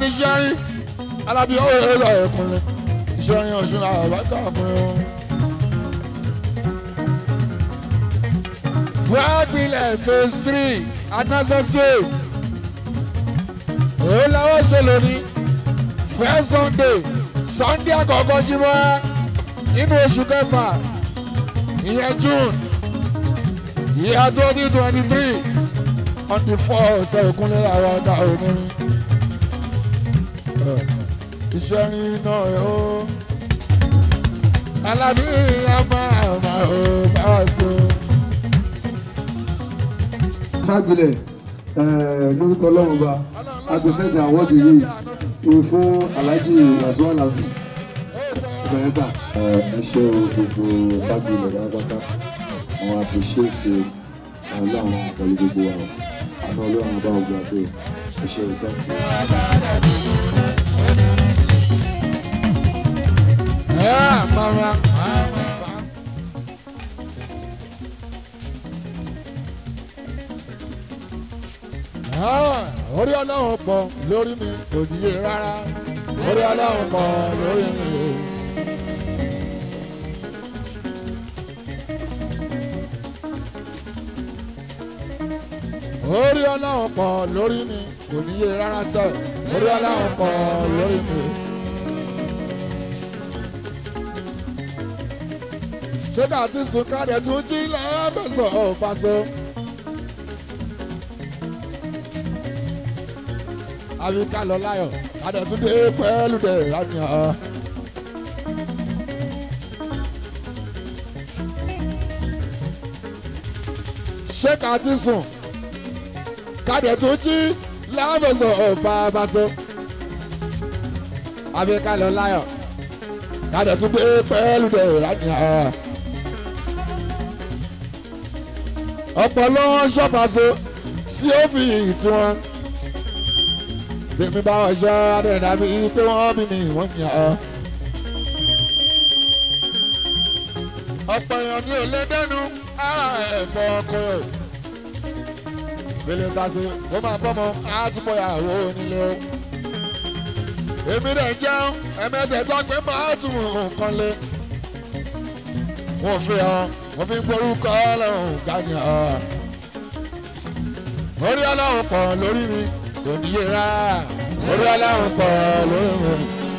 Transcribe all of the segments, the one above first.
ní sẹ́rin alábí ó yẹ lọ ẹ̀kúnlẹ̀ sẹ́rin ọ̀ṣun làwọn bá kà fún un. Wagbilẹ̀ phase three Anasa State. Èyí làwọn ṣe lónìí. First Sunday Sunday àkọ́kọ́ jímọ̀ nínú oṣù kẹfà ìyẹn June ìyá twenty twenty three on the four ọ̀sẹ̀ ìkúnlẹ̀ àwọn ọ̀gá onírin. Iṣẹ́ rin náà ẹ̀ ó. Alábí àmà àmà ò bá wà sí o. Fágbilẹ̀ lórúkọ ọlọ́run ba agbèsèdè àwọ́dù yìí ni fún Alhaji Wasiu Alabi ìbẹ̀rẹ̀ sà. ẹ ṣe o gbogbo Fágbilẹ̀ pátápátá àwọn àpèṣéètì ọlọ́run pẹ̀lú gbogbo wa àná ọlọ́run bá ọgbà pé ẹ ṣe o thank you. Yeah, mama. Ah, orí ọlọ́run pọ̀ lórí mi kò níye rárá orí ọlọ́run pọ̀ lórí mi. orí ọlọ́run pọ̀ lórí mi kò níye rárá sẹ́ orí ọlọ́run pọ̀ lórí mi. ṣé ká ti sùn ká dẹ̀ tún jí lẹ́ẹ̀mẹ́sàn ọ̀ pàṣẹ. àbí ká lọ láyọ̀ ká dẹ̀ tún dé pẹ́ẹ́lú dẹ̀ lánàá. ṣé ká ti sùn ká dẹ̀ tún jí lẹ́ẹ̀mẹ́sàn ọ̀ pàṣẹ. àbí ká lọ láyọ̀ ká dẹ̀ tún dé pẹ́ẹ́lú dẹ̀ lánàá. ọ̀pọ̀ ló ń ṣọ́pàṣọ tí ó fi ìtì wọn. Bèmi bá wọn ṣọ́ adẹ̀dá mi pé wọ́n bí mi wọ́n yàn ọ́. ọ̀pọ̀ èèyàn ní ò lé dẹ́nu ara ẹ̀fọ́ ọkọ ẹ̀. Bèlè tàṣe ó máa bọ́mọ àtúbọ̀ ìyàwó onílé o. Èmi rẹ̀ jẹun ẹ̀mẹ́tẹ̀ẹ̀ta pé máa tún nǹkan lé. Wọ́n fi hàn wọ́n fi ń gborúkọ ọlọ́run jáde ọ̀. orí ọlọ́run pọ̀ lórí mi kò níye rárá orí ọlọ́run pọ̀ lórí mi.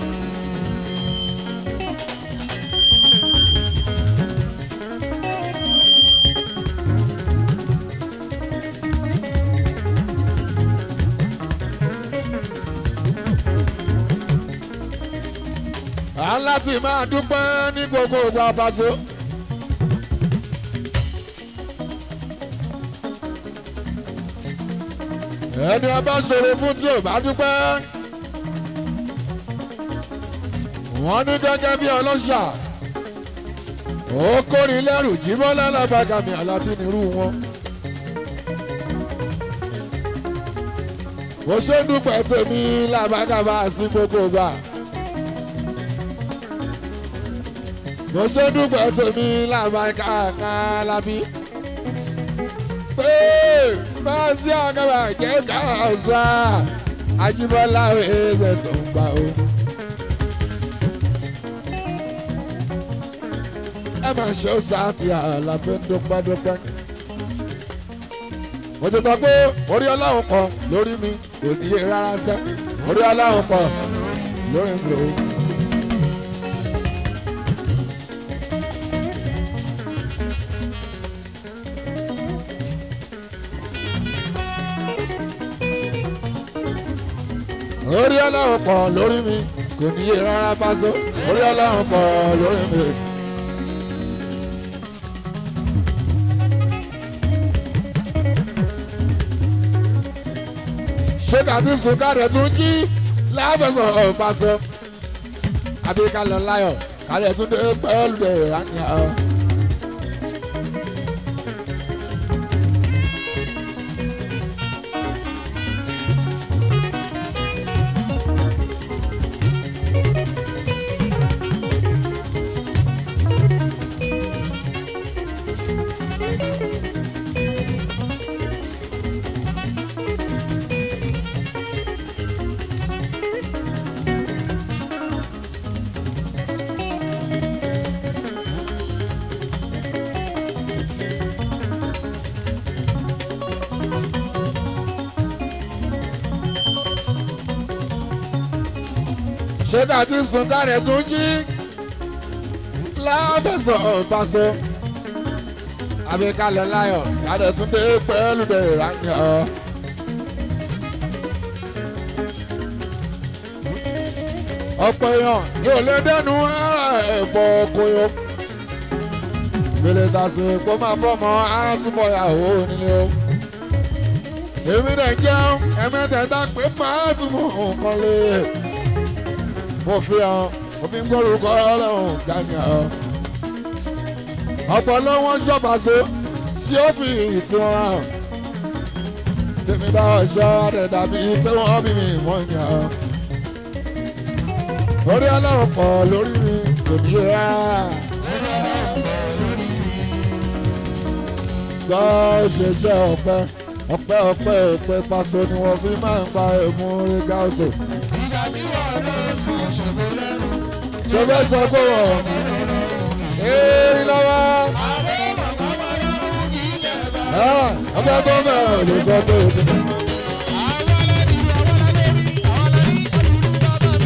à ń láti máa dúpẹ́ ní gbogbo ìgbà pàṣẹ. ẹni ọba ṣòro fún tí ò bá dúpẹ́. wọ́n ní gẹ́gẹ́ bí ọlọ́ṣà ó kórìí lẹ́rù jíbọ́ lálábàgàmì alábí nírú wọn. mo ṣe ń dúpẹ́ tèmi làbàgàbà sí gbogbo gbà. mo ṣe ń dúpẹ́ tèmi làbàgàkà lábí. pé máa sí àgàbà jẹ́ ká ọ̀sán Ajíbọ́lá ẹ̀ẹ́dẹ̀ tó ń gbà ó. ẹ máa ṣe ó sáàtì àlàfẹ́ dúpẹ́dúpẹ́. mo ti sọ pé orí ọlọ́run kan lórí mi kò níye rárá sẹ́ orí ọlọ́run kan lórí mi ò. orí ọlọ́run pọ̀ lórí mi kò níye rárá pásó orí ọlọ́run pọ̀ lórí mi. ṣé kàtí sùn káàdẹ̀ tún jí lábẹ́sọ̀ ọ̀pásọ àbí ká lọ láyọ̀ káàdẹ̀ tún dé pẹ́ẹ́lú dẹ̀ ìrànìyà. ṣé ká ti sùn káre tún jí lábẹ́sọ̀ ọ̀báṣọ àbíkalẹ̀ láyọ̀ káre tún dé pẹ́ẹ́lú dé ìrànyàn. ọ̀pọ̀ èèyàn yóò lé dẹ́nu ẹ̀pọ̀ koyo. Gbèlè tàṣe kó máa bọ́mọ àtúbọ̀ ìyàwó nílé o. Èmi dẹ̀ jẹun ẹ̀mẹ́tẹ̀ẹ̀ta pé máa túmọ̀ nǹkan lé. Mo fi hàn omi ń gbórúkọ ọlọ́run gani hàn. Ọ̀pọ̀ ló wọ́n ṣọ́bàṣọ tí ó fi ìtì wọn hàn. Tèmi bá ọ̀ṣọ́ rẹ̀ dàbí pé wọ́n bí mi mọ́ ìyàn orí ọlọ́run pọ̀ lórí mi kò ní rà. gbọ́ ṣe jẹ́ ọ̀pẹ ọ̀pẹ ọ̀pẹ ọ̀pẹ paṣọ ni wọ́n fi máa ń pa èmú orí gáàsì. ìgbà tí wọ́n lọ sùn ṣògo lẹ́nu. ṣé fẹ́ sọ pé wọ́n èèrí lọ́wọ́. àwọn bàbá máa ń mú ilẹ̀ bá. ọbẹ̀ tó bẹ̀rẹ̀ ló sọ pé òbí. àwọn aládìí àwọn aládìí àwọn aládìí alùpùpù bàbá mi.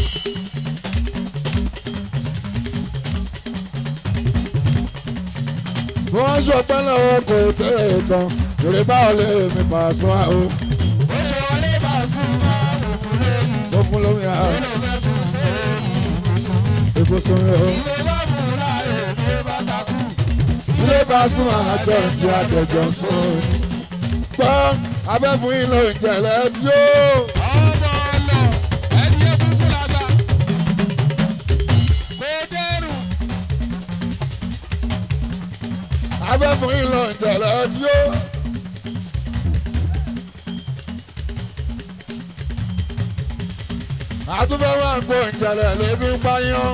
wọ́n ṣọpẹ́ lọ́wọ́ kò tẹ̀ ẹ̀ tán yorùbá báwo lè mi pàṣọ àwọn ó ṣe wọlé bá sùn máa wò fún lẹ́yìn. tó fún lómi àwọn ó fẹ́ sùn sí ibùsùn. ìbùsùn rẹ̀ o. ilé bá mú láàyè ní bá takú. sílé bá sún àjọ ìjẹ àjọjọ sùn. gbọ́ abẹ́fún yín ló ń jẹ̀lẹ̀ tí ó. ọmọ ọlọ ẹni ẹ kúkú lágbà. kò dẹrù. abẹ́fún yín ló ń jẹ̀lẹ̀ tí ó. àtúbọ̀ máa ń kó ìjẹ̀lẹ̀ lébi ń pààyàn.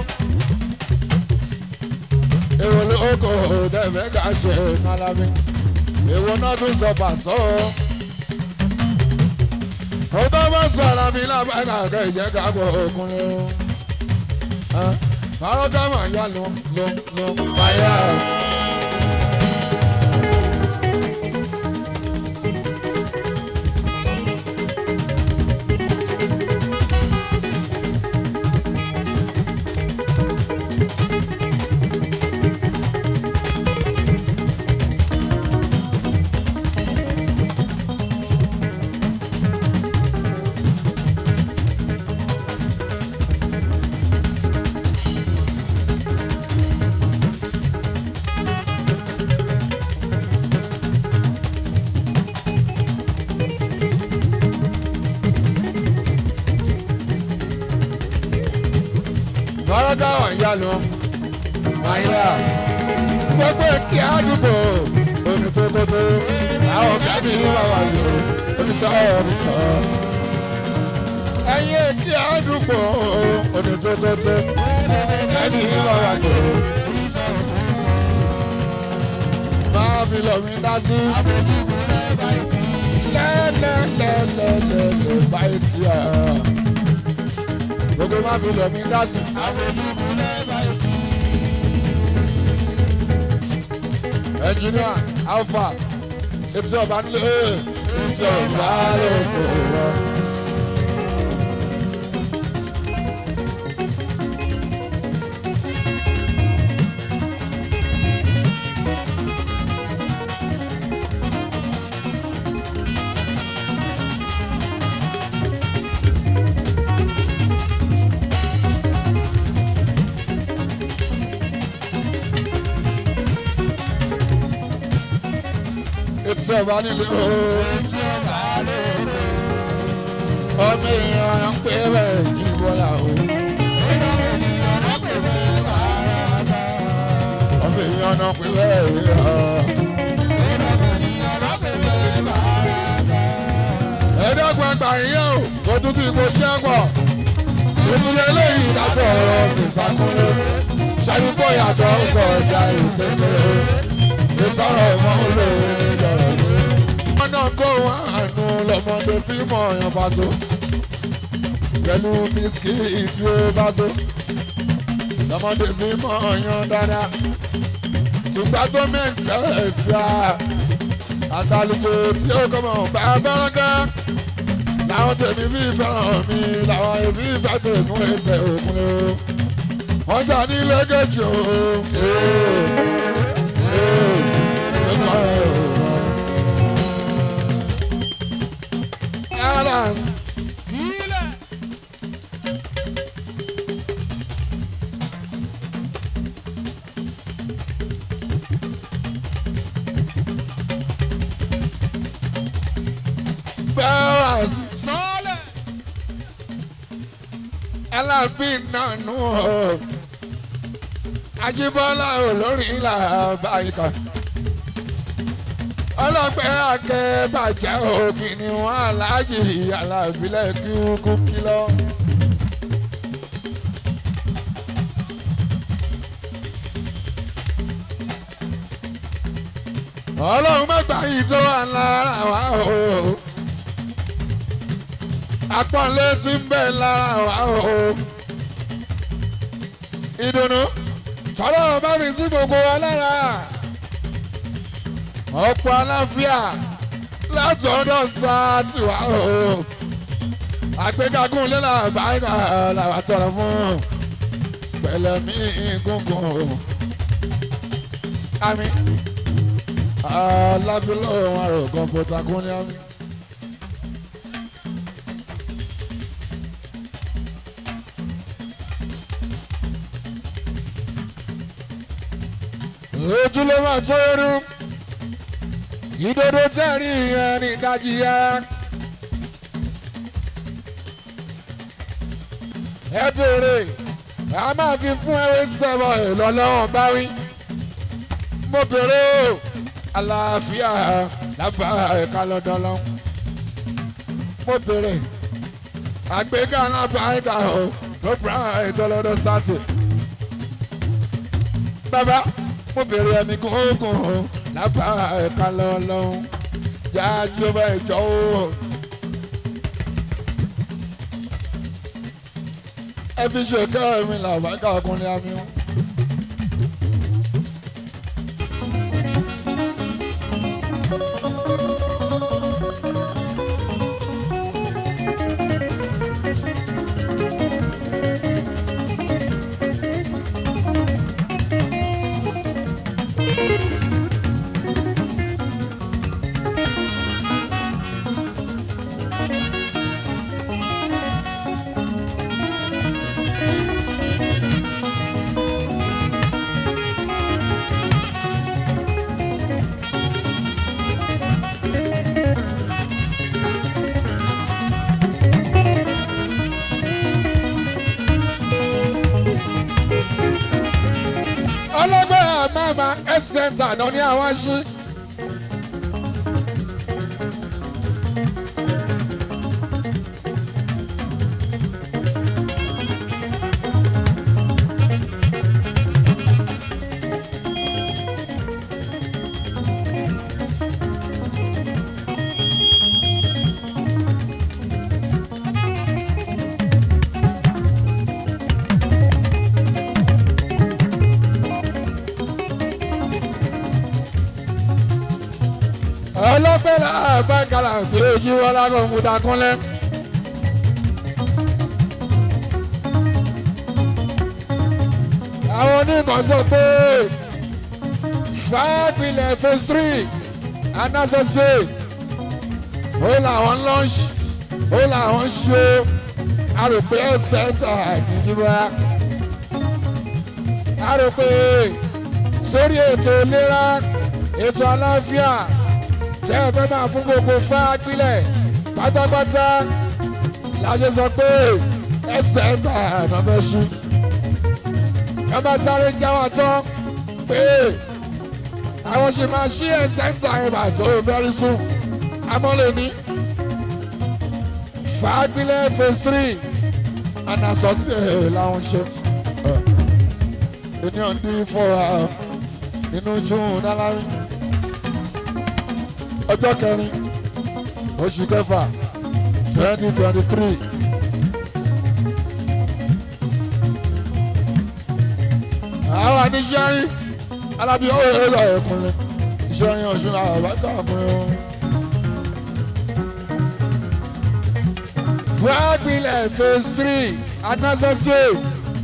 èrò ló kò dẹ̀fẹ́ ká ṣe kálábí. èwo náà tún sọ pàṣọ. ó tó bá sọ̀rọ̀ mi lábàgà kẹ́ ìjẹ́ ká gbọ́ òkun lé o. Fáró dámà yá ló ló ló báyà. Fáró dámà yá ló báyà. Gbogbo kí àdúgbò omi tó kótó. Àwọn kábí wà wà lò oníṣọ́ oníṣọ́. Ẹyin kí àdúgbò omi tó kótó. Kábí wà wà lò. Máa fi lọ mi dá sí. Lẹ́lẹ́lẹ́lẹ́lẹ́ báyìí tí a. Gbogbo máa fi lọ mi dá sí. ẹnjìníà alfa etí ọba nílé etí ọba lóko rọ. etí ọba nílé ọmọ èèyàn ń pè bẹ́ẹ̀ jí bọ́lá o. ọmọ èèyàn náà pè bẹ́ẹ̀ rí ọ. ẹ̀ẹ́dọ́gbọ̀n ẹgbà yíyá o kò tún bí mo ṣe é pọ̀. tuntun lélẹ́yìn ìdájọ́ ọ̀rọ̀ kìsàkúnlé. ṣàyíkọ́ yàtọ̀ ń kọ̀ ọjà ìpínlẹ̀ ìsọ̀rọ̀ ọmọ olóore lọ́rọ̀ lé. wọ́n náà kó wọn àánú lọ́mọdé fíìmù ọ̀yàn bá so. pẹ̀lú bisikíìtì tí ó bá so. lọ́mọdé fíìmù ọ̀yàn dáadáa. ṣùgbọ́n tó mẹ́sẹ̀ ṣá. àtàlùjọ tí ó kọ́ mọ̀ bá bẹ́rẹ̀kẹ́. táwọn tèmi bí fẹ́ràn mi làwọn èmi fẹ́ tèmi ẹsẹ̀ òkun o wọ́n jà ní lẹ́gẹ̀jì o. Alan, Ilẹ̀. Barras, Sọ́ọ̀lẹ̀. Alábí nànú o. Ajíbọ́lá olórí ìlà báyìíká. Ọlọ́pẹ́ akẹ́ bàjẹ́ òkì ni wọ́n aláàjì alábílẹ̀ kíkú kílọ̀. Ọlọ́run mẹ́gbà yìí tó wà lára wa o. Apọ́nlé ti ń bẹ lára wa o. Ìdùnnú tọ́lọ́ bá mi sí gbogbo wa lára ọ̀pọ̀ aláfíà látọ̀dọ̀ sáàtì wá o àgbégagun lẹ́la báyìí làwọn tọrọ fún pẹ̀lẹ́mí gúngún o àmì alábílọ̀ àrò kọ̀ǹpútà kúnlẹ̀ àmì. ojúlé máa tó rú ìdodo tẹ̀rí yẹn ní ìdajì yẹn. ẹ béèrè a máa fi fún ẹwé sẹ́wọ̀ ìlọ́lọ́wọ́n bá wí. mo béèrè o àlàáfíà lábà ẹ̀ka lọ́dọ̀ lọ. mo béèrè àgbéga lábà ẹ̀ka o ló bá ètò lọ́dọ̀ sátì. bàbá mo béèrè ẹ̀mí gúngún o lábà ẹ̀ka lọ́lọ́hún jájú bá ìjọ o. ẹ fi ṣe kẹ́ mi làbájá ọkùnrin àmì wọn. ọlọ́gbẹ́ àmàmà ẹ̀sẹ̀ntà náà ní àwọn aṣí. ọlọ́pẹ́ làbá kàlà pé ojú wọn lágọ̀ ń kúta kúnlẹ̀. àwọn oníkan sọ pé fàápilẹ̀ phase three anásọ̀sẹ̀ ó làwọn lunch ó làwọn ṣe àròpé ẹsẹ̀ àdìjúbà àròpé sórí ètò ìlera ètò àlàáfíà tẹ́ ẹ fẹ́ máa fún gbogbo fáápílẹ̀ pátápátá láṣẹ sọ pé ẹsẹ̀ ẹ̀ta àná fẹ́ ṣú. ẹ bá sáré jáwọ́ tán pé àwọn ṣe máa ṣí ẹsẹ̀ ẹ̀ta ẹ̀ bá so very soon. amọ́lẹ̀ ní fáápílẹ̀ phase three anasọ́sẹ̀ làwọn ṣe. ènìyàn dín fọ́ra nínú june dálárí ọjọ́ kẹrin oṣù kẹfà twenty twenty three. àwọn àníṣẹ́rin alábí ọ̀rọ̀ ẹ̀rọ ẹ̀kúnlẹ̀ ìṣẹ́rin ọ̀ṣun àbájá ọkùnrin wọn. Wagbilẹ̀ phase three Anasa State.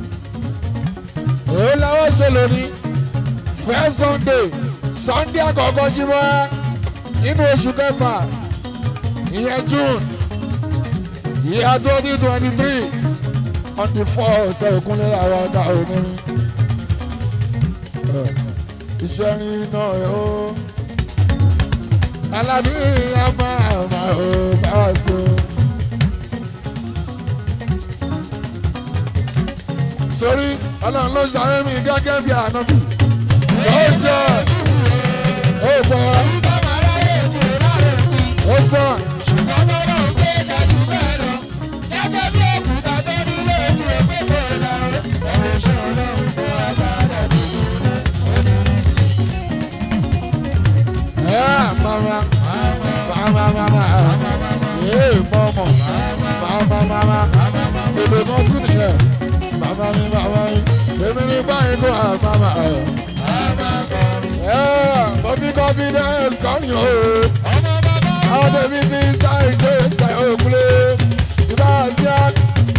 Èyí làwọn ṣe lónìí. First Sunday Sunday àkọ́kọ́ jímọ̀ nínú oṣù kẹfà ìyẹn June ìyá twenty twenty three on the four ọ̀sẹ̀ òkúnlẹ̀ àwọn ọ̀dà onírin. Iṣẹ́ rin náà ẹ̀ ó. Alábí àmà àmà ò bá a so. Sórí ọlọ́run ló ṣàyẹ̀ mi gẹ́gẹ́ bí ànábì. Sọ́jà ó gbọ́ ó sàn. Yeah, mama, mama, mama, yeah, mama, mama, mama, èdè kan tún nìyẹn, mama mi, mama mi, èmi ní báyìí kó à mama. Yeah, bọ́bí confidence kan yàn o, àwọn tèmi ti sá ìjọ ìsà òkúlé, ìbá àti àk.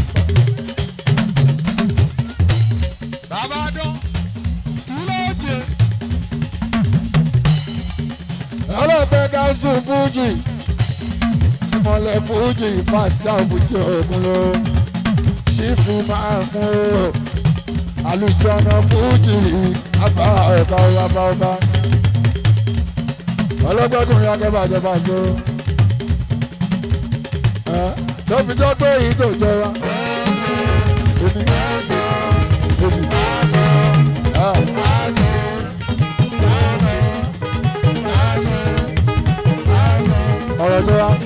ọlọ́pẹ́ gáúsù fújì mọ̀lẹ́ fújì fàtíà fújì ògùn ló ṣífù máa mú o àlùjọ́nà fújì àbá ọ̀bá ọba ọba ọlọ́gbẹ́kùnrin akẹ́bàjẹ́ bàjẹ́ ẹ tó fi jọ́ pé èyí tó jẹ wa. Èmi, èmi, ah. ọ̀rọ̀ tó wá.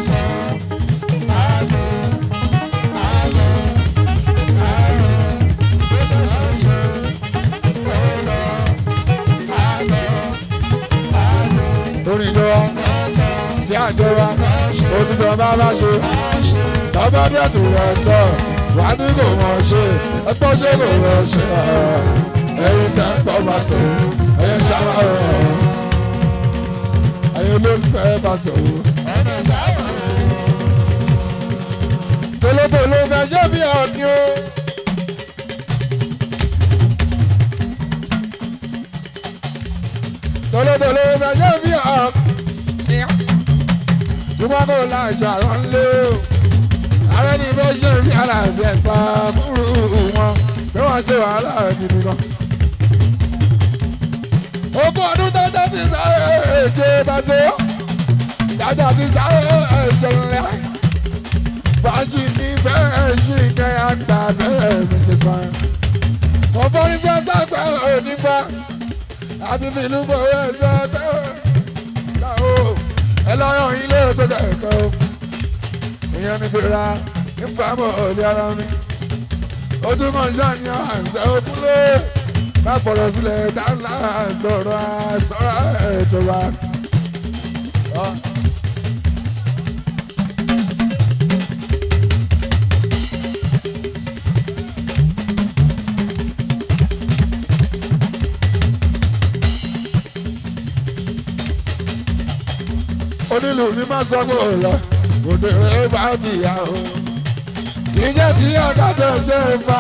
orin tó wá sí àjọ wa onídọ̀ bá bá ṣe tọ́gbà bí ẹ̀tù rẹ̀ sọ wà ní kò mọ̀ ṣe ẹgbọ́n ṣe kò mọ̀ ṣe ẹ̀yin tẹ́ ń pọ̀ bá sọ ẹ̀yin ṣáwá rẹ̀ ẹ̀yin olólùfẹ́ bá sọ. tolótoló fẹ́ ṣé bí ọ̀gbìn o. tolótoló fẹ́ ṣé bí ọ̀gbìn. ṣùgbọ́n kò la ìṣàrọ̀ ńlẹ̀ o. ààrẹ ní bẹ́ẹ̀ ṣe bí aláàbẹ̀ sá fúru wọn bí wọ́n ṣe wàhálà gidi gan. ogún ọdún tẹ́tẹ́ ti sáré èjè bá ṣe ó. dájà ti sáré èjè ńlẹ̀ fàájì ní bẹ́ẹ̀ ṣì kẹ́ àgbà bẹ́ẹ̀ mi ṣe sàn. ọ̀pọ̀ ní fẹ́ sàgbà onígbà àti fìlú gbòòrò ẹ̀sẹ̀ ẹgbẹ́ o. ẹ lọ́yọ̀ ilé gbẹ̀gbẹ̀ ẹ̀kọ́ o. ìyẹn ní fìlà nípa mọ̀ òde ara mi. ojúmọ̀ ṣàníyàn àǹsẹ̀ òkúlé má pọ̀lọ̀ sílẹ̀ dáńlá sọ̀rọ̀ àṣọ̀rọ̀ ètò wa. onílù ní má sọ pé ò lọ òde rẹ bá bìyà o ìjẹ́ tí ọ̀gá tó jẹ́ ìfà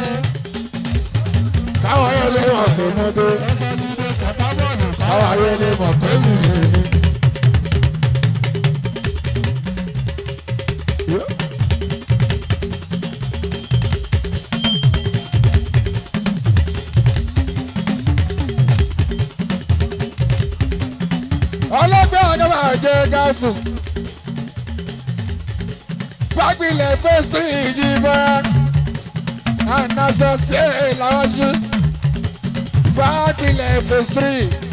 káwọn yẹn lè mọ̀ pé mo dé káwọn yẹn lè mọ̀ pé mi yé ni. ọlọ́gbẹ́ ọ̀gá máa jẹ gáàsù gbàgbìlẹ̀ fẹ́sítì ìjìbọn ànásọ̀sẹ̀ làwọn ṣe gbàgbìlẹ̀ fẹ́sítì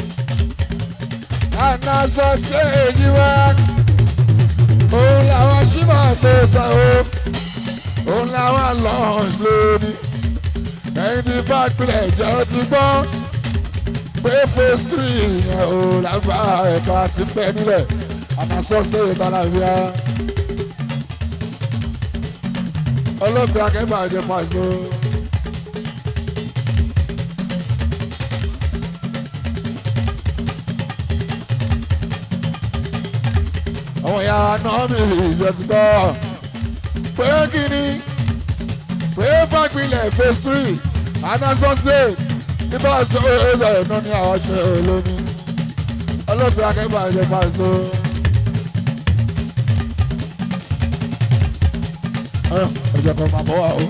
ànásọ̀sẹ̀ ìjìbọn òun làwọn ṣì máa ṣe ṣàwọ́ òun làwọn lọ́ọ̀ṣ lónìí ẹ̀yin tí gbàgbìlẹ̀ jẹ́ ti gbọ́ pé phase three yẹn ò lágbá ẹ̀ka àti bẹ́ẹ̀ nílẹ̀ àmàsọ́sẹ́ ìtàlàbíà ọlọ́gbẹ́ akẹ́bà jẹ pàṣẹ. àwọn ìyá náà mi ìjọ ti gbọ́ pé kí ni pé fagbilẹ̀ phase three anasọ́sẹ̀ nígbà tó ẹ̀rọ ẹ̀nà ní àwọn ṣe olómi ọlọ́pẹ́ akẹ́bà ẹ̀jẹ̀ bá so. ẹ̀jẹ̀ kan máa bọ̀ wá o.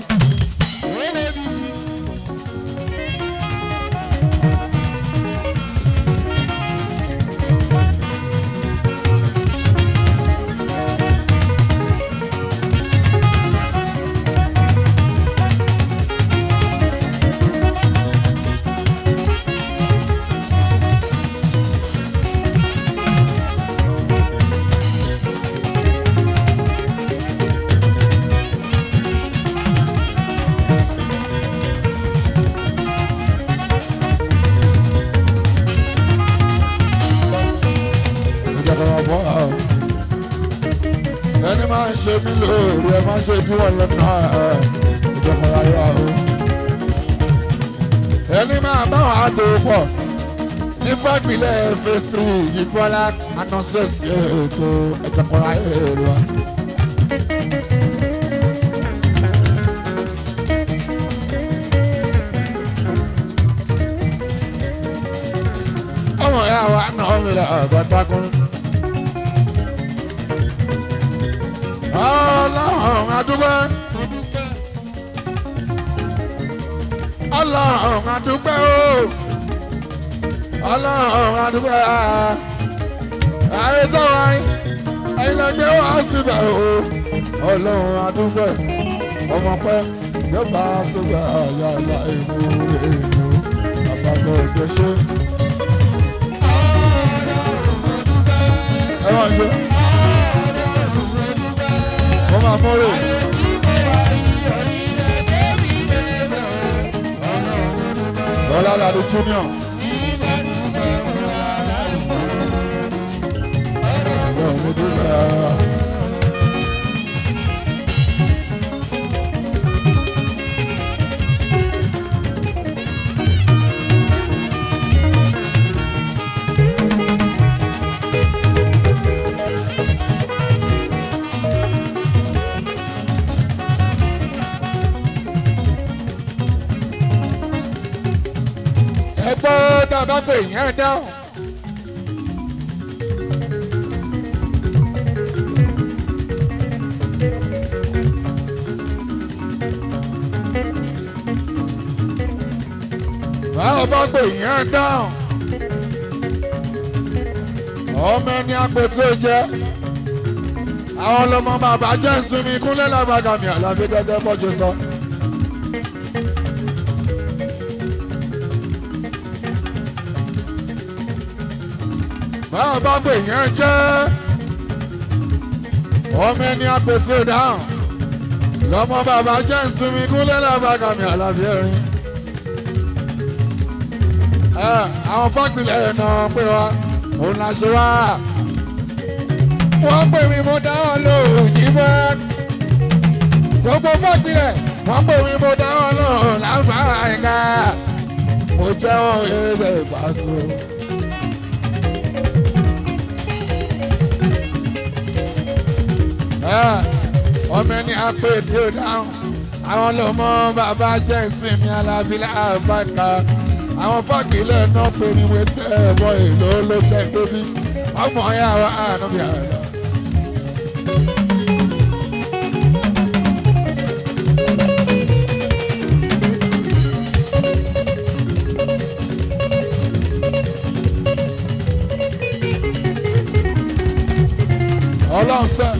ìjọba bọ́ ọ. ẹni máa ń ṣe mí lóore ẹ máa ń ṣe díwọ̀n lọ́nà ìjọba ayé o. ẹni máa bá wọn àtò pọ̀ ní fagbilẹ̀ phase three ìfọlá anọ́sẹ̀sì ètò ìjọba ayé wa. ọmọ ya wa náà mi lọ ọgọtakùn. ọlọ́run adúgbò ọlọ́run adúgbò o ọlọ́run adúgbò ayé tó wáyé ayélujára wá síbẹ̀ o ọlọ́run adúgbò ọmọ pẹ́ yọba tó gbà yà yà èmi èmi àbàbọ̀ ògbésẹ́. ẹ máa ṣe. wọ́n máa mọ́rò. Bọ́lá Dàdú Junior. Ọ̀rọ̀ mi dúpẹ́. ẹ gbọ́ tá a bá pè yẹn dáhùn. báwo bá pè yẹn dáhùn. ọmọ ẹni àpò tí ó jẹ́ àwọn ọlọmọ bàbá jẹ́ ìsinmi kúnlẹ̀ lágbàgàmì àlàbí gẹ́gẹ́ bọ́jú sọ. báwo bá pè yẹn jẹ́ ọmọ ẹni àpètí ìdáhùn lọ́mọ bàbá jẹ́ ìsinmi kúnlẹ̀ lábàgàmì àlàbí ẹ̀rín. àwọn fápilẹ̀ ẹ̀ náà pé wa òun là ṣe wá. wọ́n pè mí mo dáhùn lóhùn jí bọ́. gbogbo fápilẹ̀ wọ́n pè mí mo dáhùn lóhùn láǹfààní àyíká. mo jẹ́ wọn ẹ̀ẹ́dẹ̀ ìbáṣọ. ọmọ ẹni apẹ tí ó dáhùn àwọn lọmọ bàbá jẹ ìsinmi alábílẹ̀ àbáka àwọn fàgílẹ̀ náà pé ní wẹsẹ̀ ẹ̀bọ èlò ló jẹ́ débi ọmọ ya wa ànábì àlọ́. ọlọ́run sẹ́ẹ̀.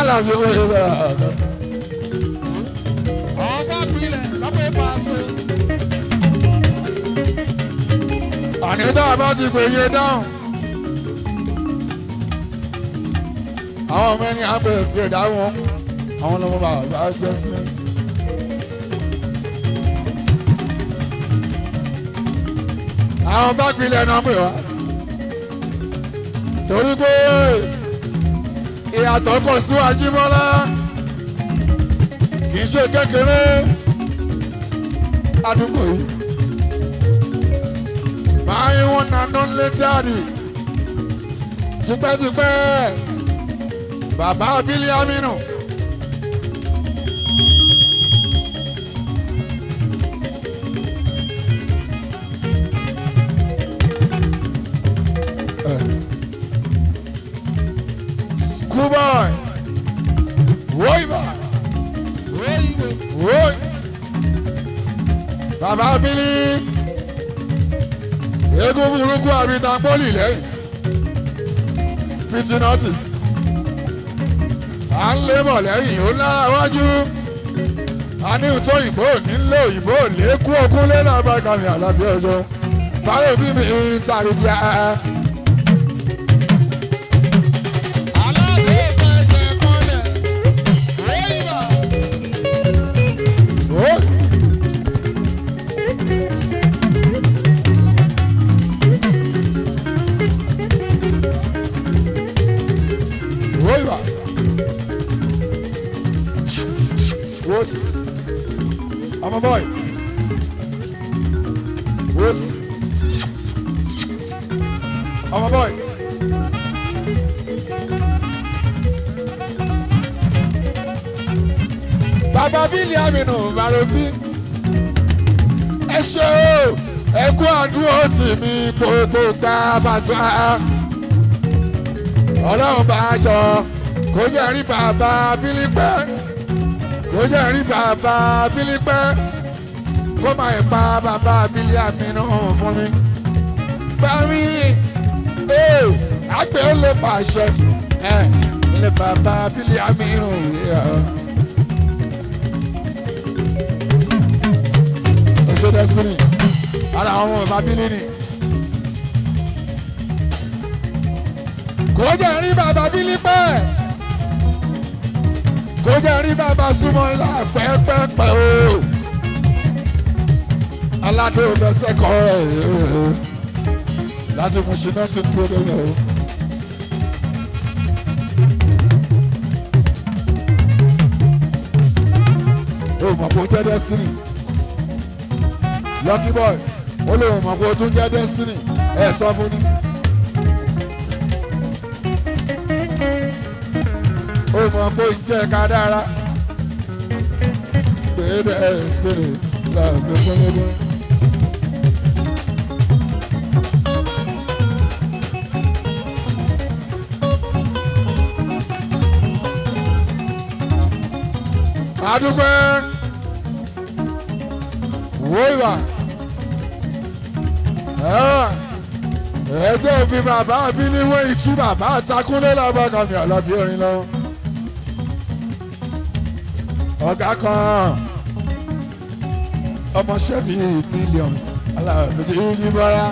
alábi owó ìwé ọ̀gá. ọba gbilẹ̀ lọ́pẹ́ pàṣẹ. ànídá bá ti pè yé dáhùn. àwọn ọmọ ẹni àgbẹ̀ tí ẹ̀ dáhùn àwọn ọmọ bàbá jẹ́ sí. àwọn bá gbilẹ̀ náà pè wá. torí pé ìyàtọ̀ pọ̀ síwájú bọ́lá kì í ṣe kékeré àdúgbò yìí máa wọn nànú lé dáàdì tipẹ́tipẹ́ bàbá abílí aminu. Schoolboy, Woiba, Woi, bàbá abílí eégún burúkú àbíta pọ́lì lẹ́yìn fitinọ́tì à ń lébọ̀ lẹ́yìn ó lára wájú a ní ìtọ́ òyìnbó nílé òyìnbó lẹ́kú ogún lẹ́nà abákàmì àlàbí ọjọ́ fáwọn òbí mi ń tàrí di ẹ́ aláàbò fẹsẹ̀ kọlẹ̀. wíwà ó Wíwà. Wos. I'm a boy. Wos. I'm a boy. Bàbá Bílí Aminu Marobi. Ẹ ṣe o, ẹ kú àdúró tì mí gbogbo gbà bàtà ọlọ́run bá a jọ kó jẹ́ rí bàbá bílípẹ́ kó jẹ́ rí bàbá bílípẹ́ kó má yẹ pa bàbá bílí àmínú fún mi. bá mi ee àgbẹ̀ ó lè pàṣẹ ẹ ilé bàbá bílí àmínú yẹ. oṣù destiny ara àwọn ọmọ bàbá bílí ni. kò jẹ́ rí bàbá bílípẹ́ kò jẹ́ rí bàbá súnmọ́ ilá pẹ́pẹ́pẹ́ o aládùn fẹsẹ̀ kọ́ ẹ̀ láti mú ṣiná tí ń gbé lẹ́yìn o. o mọ̀ pé o jẹ́ destiny lucky boy ó lè mọ̀ pé o tún jẹ́ destiny ẹ̀ sọ fún ni. ó mọ̀ pé ń jẹ́ ká dára. Bẹ́ẹ̀ni ẹ̀ sèrè láàbẹ̀ pẹ́lẹ́dẹ́. Adúgbẹ́ wo ìwà ẹ̀ẹ́dẹ́ fi bàbá mi níwọ̀n ìtú bàbá àtakúndé lábàkàmì àlàbí orin lọ́wọ́ ọ̀gá kan ọmọọṣẹ́ bíi mílíọ̀nù aláàbẹ̀tẹ̀ yìí bọ́ra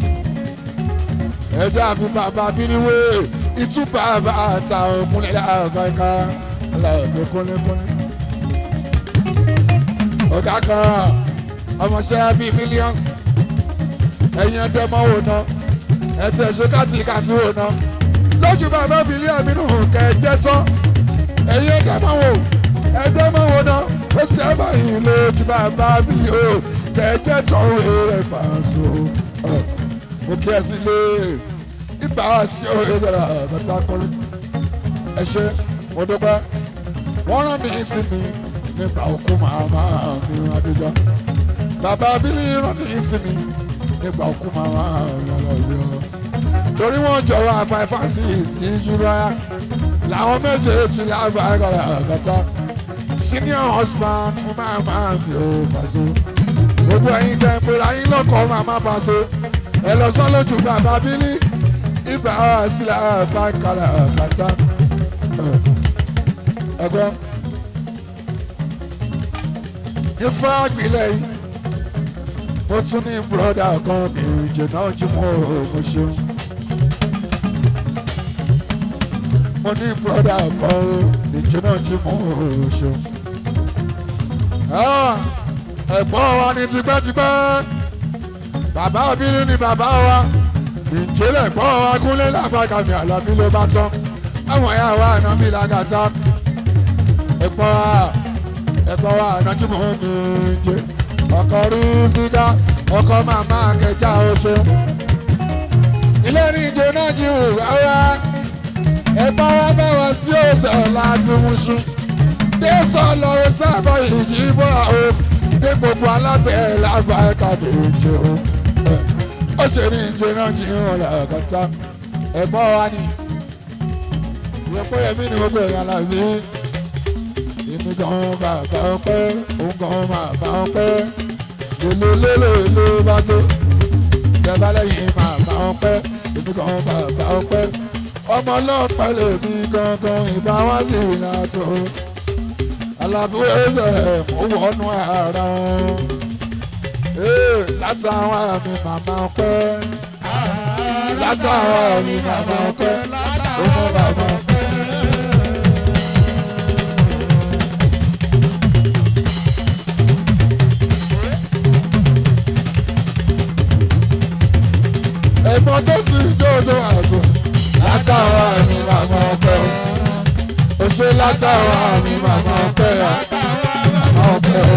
ẹjọ́ àfi bàbá bíníwé ìtú bàbá àtà òkúnlẹ̀ àbáyíká aláàbẹ̀ kúnlẹ̀kúnlẹ̀ ọ̀gá kan ọmọọṣẹ́ bíi mílíọ̀nù ẹ̀yin ẹgbẹ́ mọ́ wò ná ẹ̀tẹ̀ ṣe kàtìkàtì wò ná lójú bàbá bílíọ̀nù nínú kẹ̀jẹ́ tán ẹ̀yin ẹgbẹ́ mọ́ wò ẹjẹ máa wọ náà ó sì ẹ báyìí lójú bàbá mi o kẹjẹ tọrọ èrè fàṣọ mo kí ẹ sí lé ibà wá sí òye dára bàtà kọlẹ ẹ ṣe mo dúpẹ́ wọ́n rán mi sí mi nípa òkú màmá mi adéjọ bàbá bílí rán mi sí mi nípa òkú màmá mi ọlọ́ọ̀yọ́ torí wọ́n jọ̀wọ́ àpá fásitì sí ìṣúra làwọn méjèèjì lágbàá bàtà senior husband fún màmá mi ò Paso gbogbo ẹ̀yin tẹ́ ń pera yín lọ́kọ̀ọ́ màmá Paso ẹ lọ sọ lójú bàbá bílí ibà sílẹ̀ bá kàlà bàtà ẹ̀gbọ́n ní fáàgbìlẹ̀ yìí mo tún ní bùrọ̀dà kan ní ìjìnà jùmọ̀ mo ṣeun. mo ní bùrọ̀dà kan ní ìjìnà jùmọ̀ mo ṣeun. Ah, ẹ̀gbọ́n wa ní tipẹ́tipẹ́ bàbá obìnrin ni bàbá wa ìjẹ́lẹ̀ gbọ́n wa kúnlé lágbàgàmì àlàbí ló bá tán àwọn ẹ̀yà wa àná mi làgàtà ẹ̀gbọ́n wa ẹ̀gbọ́n wa àná tí mò ń mi jẹ ọkọ̀ rí sídá ọkọ̀ màmá kẹjà oṣù ilé ní ìjọ náà jí wù wáwá ẹ̀gbọ́n wa bá wá sí òsè láti wúṣú tẹ̀sán lọ́wọ́ sábà ìjì bọ́ àwọn ní gbogbo alábẹ́ lágbà ẹ̀ka méje o ó ṣe ní ìjọ náà jí wọn làkàtà ẹ̀gbọ́n wa ni ìyẹ́pọ̀ yẹmí ni gbogbo èèyàn làbí èmi gan bàbá ọpẹ́ òun gan bàbá ọpẹ́ lélelélele bá tó ìjọba lẹ́yìn bàbá ọpẹ́ èmi gan bàbá ọpẹ́ ọmọ ọlọ́pàá lèmi gangan ìbá wá sí ìlàtọ̀ alábúrò ẹsẹ̀ ó wọnú ara wọn látàwọn àmì màmá ọpẹ́ látàwọn àmì màmá ọpẹ́ ó mọ bàbá ọpẹ́. ẹ̀gbọ́n tó sì dòdò àzọ látàwọn àmì màmá ọpẹ́ o ṣe látàwọn àmì màmá ọpẹ́ o màmá ọpẹ́ o.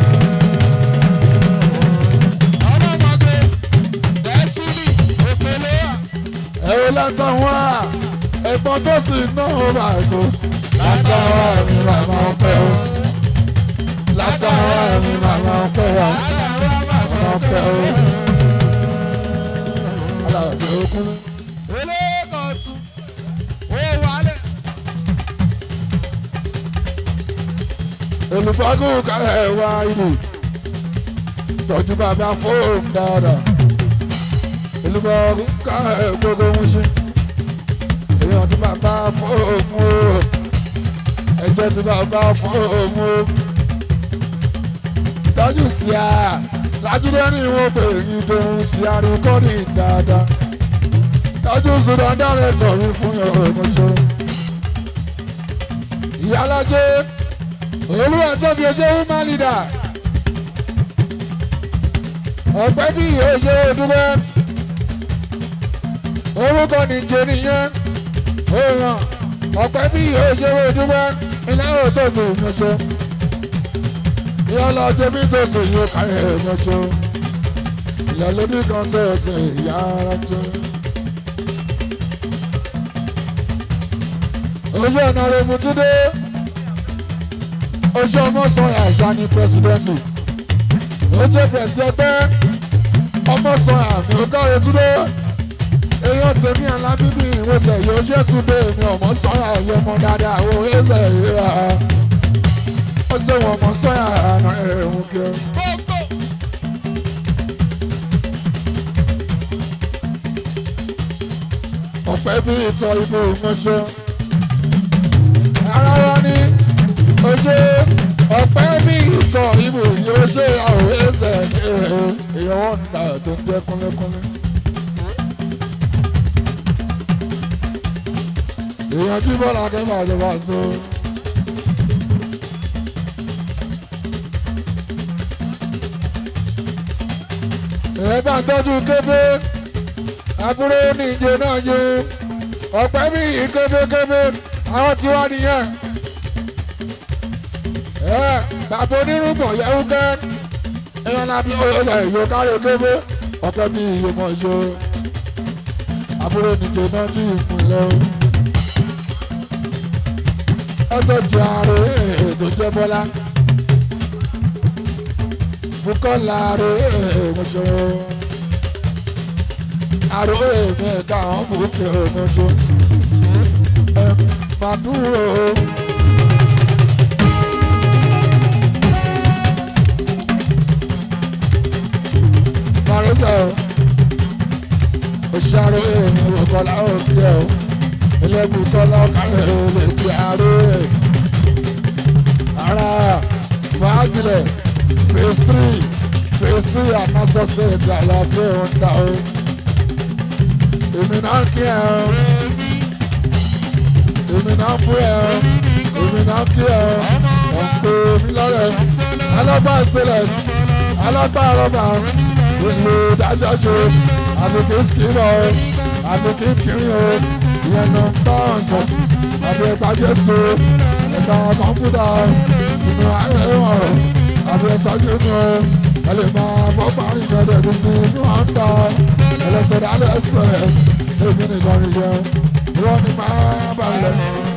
ọlọ́mọdé dẹ́sílì òkèlè wà. ẹ̀rọ látàwọn à ẹ̀gbọ́n tó sì náà àzọ látàwọn àmì màmá ọpẹ́ o látàwọn àmì màmá ọpẹ́ o màmá ọpẹ́ o. alábẹ́ okun. elékọ̀tún ó wálẹ̀. olùbọ́gùn kálẹ̀ wá ìlú tọ́jú bàbá fóònù dáadáa olùbọ́gùn kálẹ̀ gbogbo ń ṣe èèyàn tí bàbá fóònù o ẹ̀jẹ̀ tí bàbá fóònù o tọ́jú sí a lájúdé ní ìwọ̀n pé ìdòwú sí àríkọ́ni dáadáa tọ́jú sùdọ̀ dáre tọ̀rí fún ìrọ̀mọṣẹ́ ìyálájẹ́ olúwa tóbi ojú woman leader ọ̀pẹ́ bí oye dúpẹ́ orúkọ nìjẹ nìyẹn òòràn ọ̀pẹ́ bí oye dúpẹ́ ìnáwó tó sì yanṣọ ìyọlọ jẹbi tó sì yóò káyọ̀ yanṣọ ìyàlódì kan tó sì yára jẹ. ojú ọ̀nà rẹ̀ mutúndé oṣù ọmọ sọyà àṣà ni pírẹsidẹ́ǹtì ó jẹ́ pírẹsidẹ́ǹtì ọmọ sọyà mi ò káre túndé èèyàn tèmi alábíbí ìwòsàn yóò ṣe túndé mi ọmọ sọyà yẹ mọ dáadáa wo ẹsẹ̀ ìrora ó ṣe wọn ọmọ sọyà àná ẹ̀hún kẹ. gbogbo ọ̀pẹ́ bí ìtọ́ ibò ìmọ̀ṣẹ́ ara wa ní oṣù ọ̀pẹ́ bí ìtọ̀ ibò yóò ṣe àwọn ẹsẹ̀ èèyàn wọn nà tó ń jẹ́ kúnlẹ́kúnlẹ́. èèyàn tí bọ́lá akẹ́kọ̀ọ́ àjọba so. èèyàn bá ń tọ́jú kébé àbúrò ní ìjẹ náà yó ọ̀pẹ́ bí kébékébé àwọn tí wá nìyẹn. ẹ bàbá onírúgbọ̀n yẹ̀wù kẹ́ ẹ̀yàn lábí ọ̀yọ̀ ìyó kárí kébé ọ̀pẹ́ bí iye mọ̀ ṣó àbúrò ní ìjẹ náà jí ìpínlẹ̀ o. ẹgbẹ́ ju ààrẹ ètò jẹ́ bọ́lá Bùkọ́lá ààrẹ èèmọ̀ ṣòro àròwé mi ká àwọn bùkẹ́ ọmọṣọ ẹ máa dúró. Màrúsà o, òṣàròwé mi Bùkọ́lá òkè o, ilé Bùkọ́lá ọ̀kàrẹ̀ o lè gbé àròwé. ara fagilẹ̀ phase three phase three anasọ́sẹ̀tì àlàáfíà ọ̀dà o èmi náà kí ẹ o èmi náà bú ẹ o èmi náà kí ẹ o ọ̀pọ̀ mi lọ́rẹ̀ alábà sílẹ̀ alábà rọ́bà ìlú dájọ́ ṣe àfikún skimọ̀ o àfikún kiri o ìyẹn náà ń bá ọ̀sán àti ẹ̀ka jésù ẹ̀ka kọ̀ǹpútà sínú ayé wọn àti ẹ̀sọ́jú nù o ẹ lè máa bọ́ parí ìgbẹ́dẹ̀ tó sí inú àǹtà ẹlẹ́sẹ̀ dálẹ̀ express èmi nìkan ní jẹun ìwọ ni máa balẹ̀.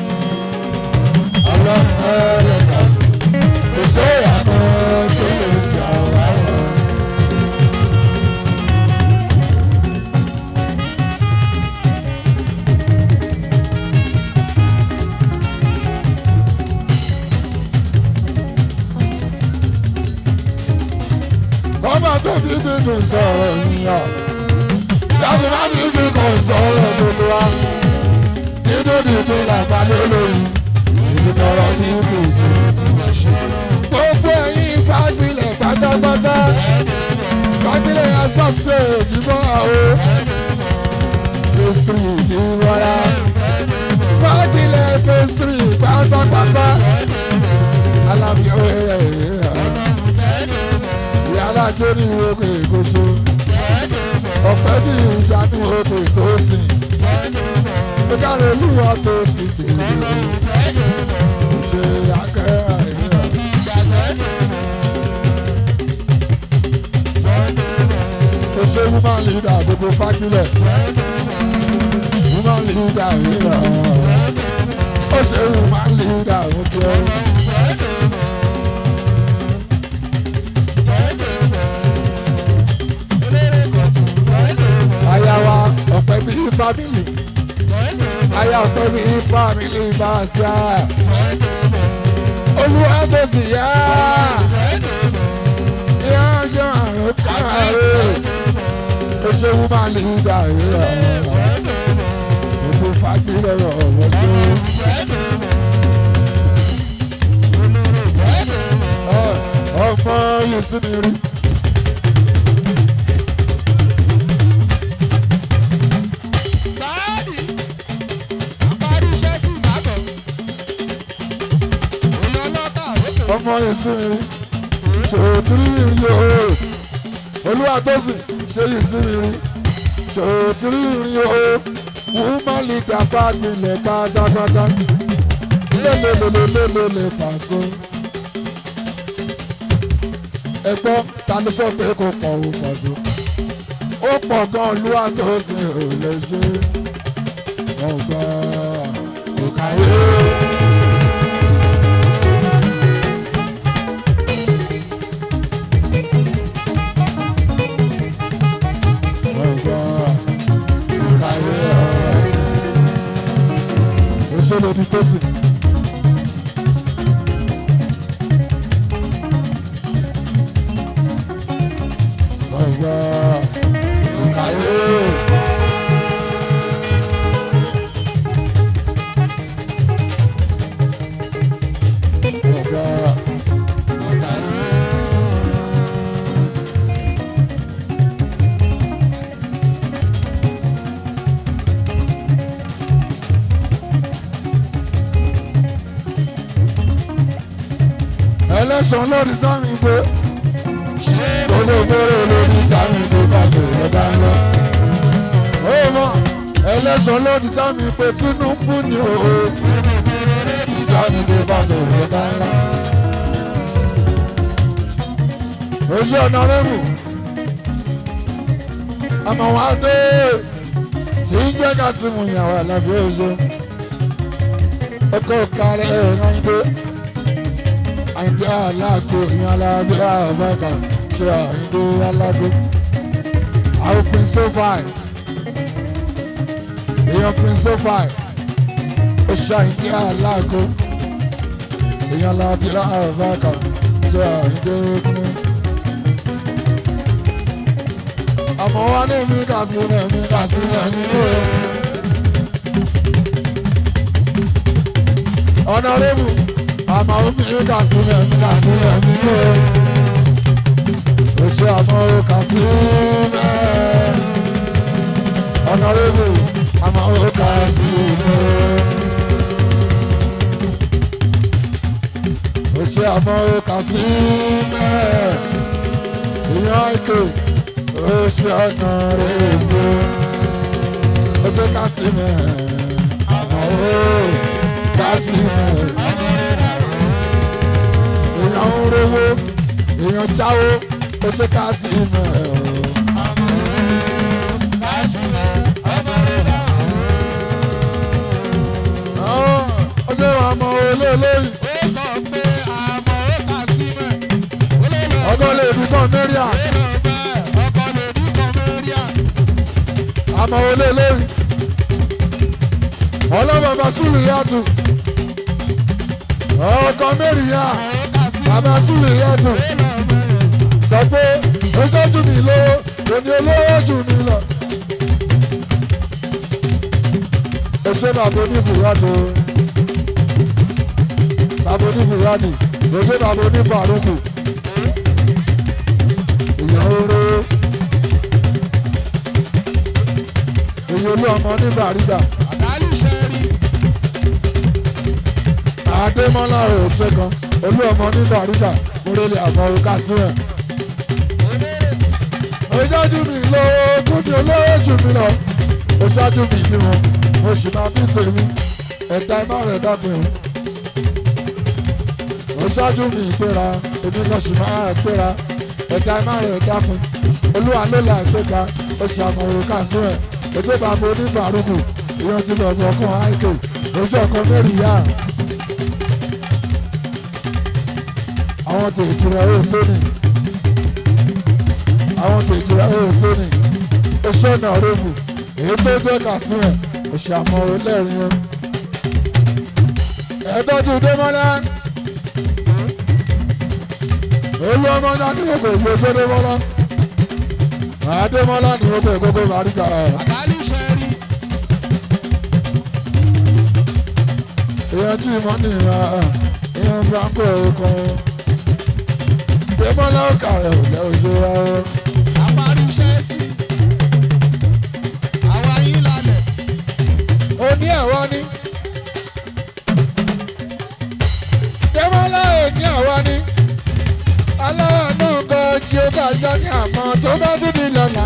ọlọ́mọdé kò sí ìyànà tó lè jà wá. ọmọ tó fi bínú sọ̀rọ̀ yíyan jáde má fi bí kò sọ̀rọ̀ gbogbo wa nínú nínú làbálẹ lóyún ìdúnọ̀rọ̀ ní kò sí gbogbo ẹ̀yin fagilẹ̀ pátápátá fagilẹ̀ asọ́sẹ̀ ìjìbọn àwọ̀ phase three ìwọ́ra fagilẹ̀ phase three pátápátá alábíọ́ ẹ̀rẹ̀ ẹ̀rẹ̀ ìyára tó ní ìwé ìkóso ọ̀pẹ́ bí ìṣàánú òkè tó sìn ó dára olúwa tó sì tèmi ó ṣe akẹ́rẹ́ àìríra. ó ṣe woman leader gbogbo fákílẹ̀ woman leader ríra ó ṣe woman leader ó jẹ́. aya wa ọ̀pẹ bí fámìlì aya ọ̀pẹ bí fámìlì bá a ṣá olúwa tó sì yá ìyá ọjọ́ àrùn káàárẹ̀ ó ṣe wú máa lè dà rírà gbogbo fagilẹ̀ ọ̀rọ̀ ṣe. ọmọ yìí sí mi rí. Báàdì, àparí iṣẹ́ sí ìbàdàn. Èèyàn lọ́tà lókè. ọmọ ìsinmi ṣòtúrú rí o olúwa tó sì ṣe ìsinmi rí ṣòtúrú rí o woman leader bá gbilẹ̀ pátápátá lélelelelelele pàṣẹ. ẹgbọ́n ta ló sọ pé kò pọ̀ ò pọ̀ tó ó pọ̀ gan olúwa tó sì ò lè ṣe ọgbà kò káyé. Òṣèlú ti tó sí. Ọ̀gá òkàyé. Ọ̀gá òkàyé. ẹlẹ́sàn lórí sámi pé gbogbo ìbéèrè lórí sámi pé pàṣẹ ìrọ̀dá ńlá. ó mọ ẹlẹ́sàn lórí sámi pé Tinubu ni o sámi pé pàṣẹ ìrọ̀dá ńlá. oṣù ọ̀nà rẹ́mù àmọ́ wá dé tí ń jẹ́ ká sí mu ìyàwó àlàfo oṣù ọkọ̀ kárẹ̀ ẹ̀rọ ń gbé àyìndé aláàgbò ìyẹn aláàgbé àbáta ṣe àyìndé aláàgbé àwọn prince sofai èèyàn prince sofai ó ṣe àyìndé aláàgbò ìyẹn aláàgbé àbáta ṣe àyìndé kúnú. àmọ́ wá ní mi kà sí ní mi kà sí ní mi ní o. ọ̀nà rẹ́bù àmọ́ omi kà sílẹ̀ mi kà sílẹ̀ mi lé o ṣe àmọ́ o kà sílẹ̀ ọ̀nà rẹ̀bù àmọ́ o kà sílẹ̀ o ṣe àmọ́ o kà sílẹ̀ ìyá ìkè o ṣe ọ̀nà rẹ̀bù o ṣe kà sílẹ̀ àmọ́ o kà sílẹ̀ èèyàn ń rówó èèyàn jáwó ó ṣe ká sí ìmọ̀ ẹ̀ o. ó ṣe wà mọ olóòlóyìn ọgọ́ lè fi kàn mẹ́ríà àmọ́ olóòlóyìn ọlọ́bàbà súlù yàtù ọkọ̀ mẹ́rìíyà bàbá súlù yàtù sọ pé oṣù jù mí lówó èmi olówó jù mí lọ. oṣù bàbá oníbùrádì bàbá oníbùrádì oṣù bàbá onífàrúkù èèyàn oró èyí olú ọmọ oníbàrídà àdèmọ́lá òṣè kan olú ọmọ oníbàrídà múrẹ́lẹ̀ àmọ́ orúkà sílẹ̀ ojájú mi lówó kúndì olówó jù mí lọ ó ṣáájú mi bí wọn mo sì máa bí tèmi ẹ̀dá iná rẹ̀ dábìí ó ṣáájú mi ìgbéra èmi lọ sì máa gbéra ẹ̀dá iná rẹ̀ dákun olúwa ló là gbéga ó ṣe àmọ̀ òrùka sílẹ̀ ètò ìbámu oníbàárùkù ìyẹn ti lọ bọ̀ ọkàn àìkè oṣù ọkàn mẹ́rin yá àwọn tèjì rẹ̀ ó sóni àwọn tèjìlá ẹ̀ sóni oṣù ọ̀nà rẹ́bù èyí tó jẹ́ kàsíwẹ̀ oṣù àmọ́ ẹlẹ́rìn ẹ̀. ẹ̀ẹ́dọ́jú démọ́lá olú ọmọ náà ní gbogbo ìgbò tó démọ́lá àdémọ́lá ní gbogbo ìgbogbo bàríkà èèyàn tí ìmọ̀ ní ìhà ìhàn blanco kan démọ́lá ó kà ẹ̀ ò lẹ́ òṣèré rárá. òní ẹ̀wọ́ ni. Dẹ́mọ́lá òní ẹ̀wọ́ ni. Aláwọ̀ náà gan jí ó bá jọ ní àmọ́ tó bá tún di lọ́la.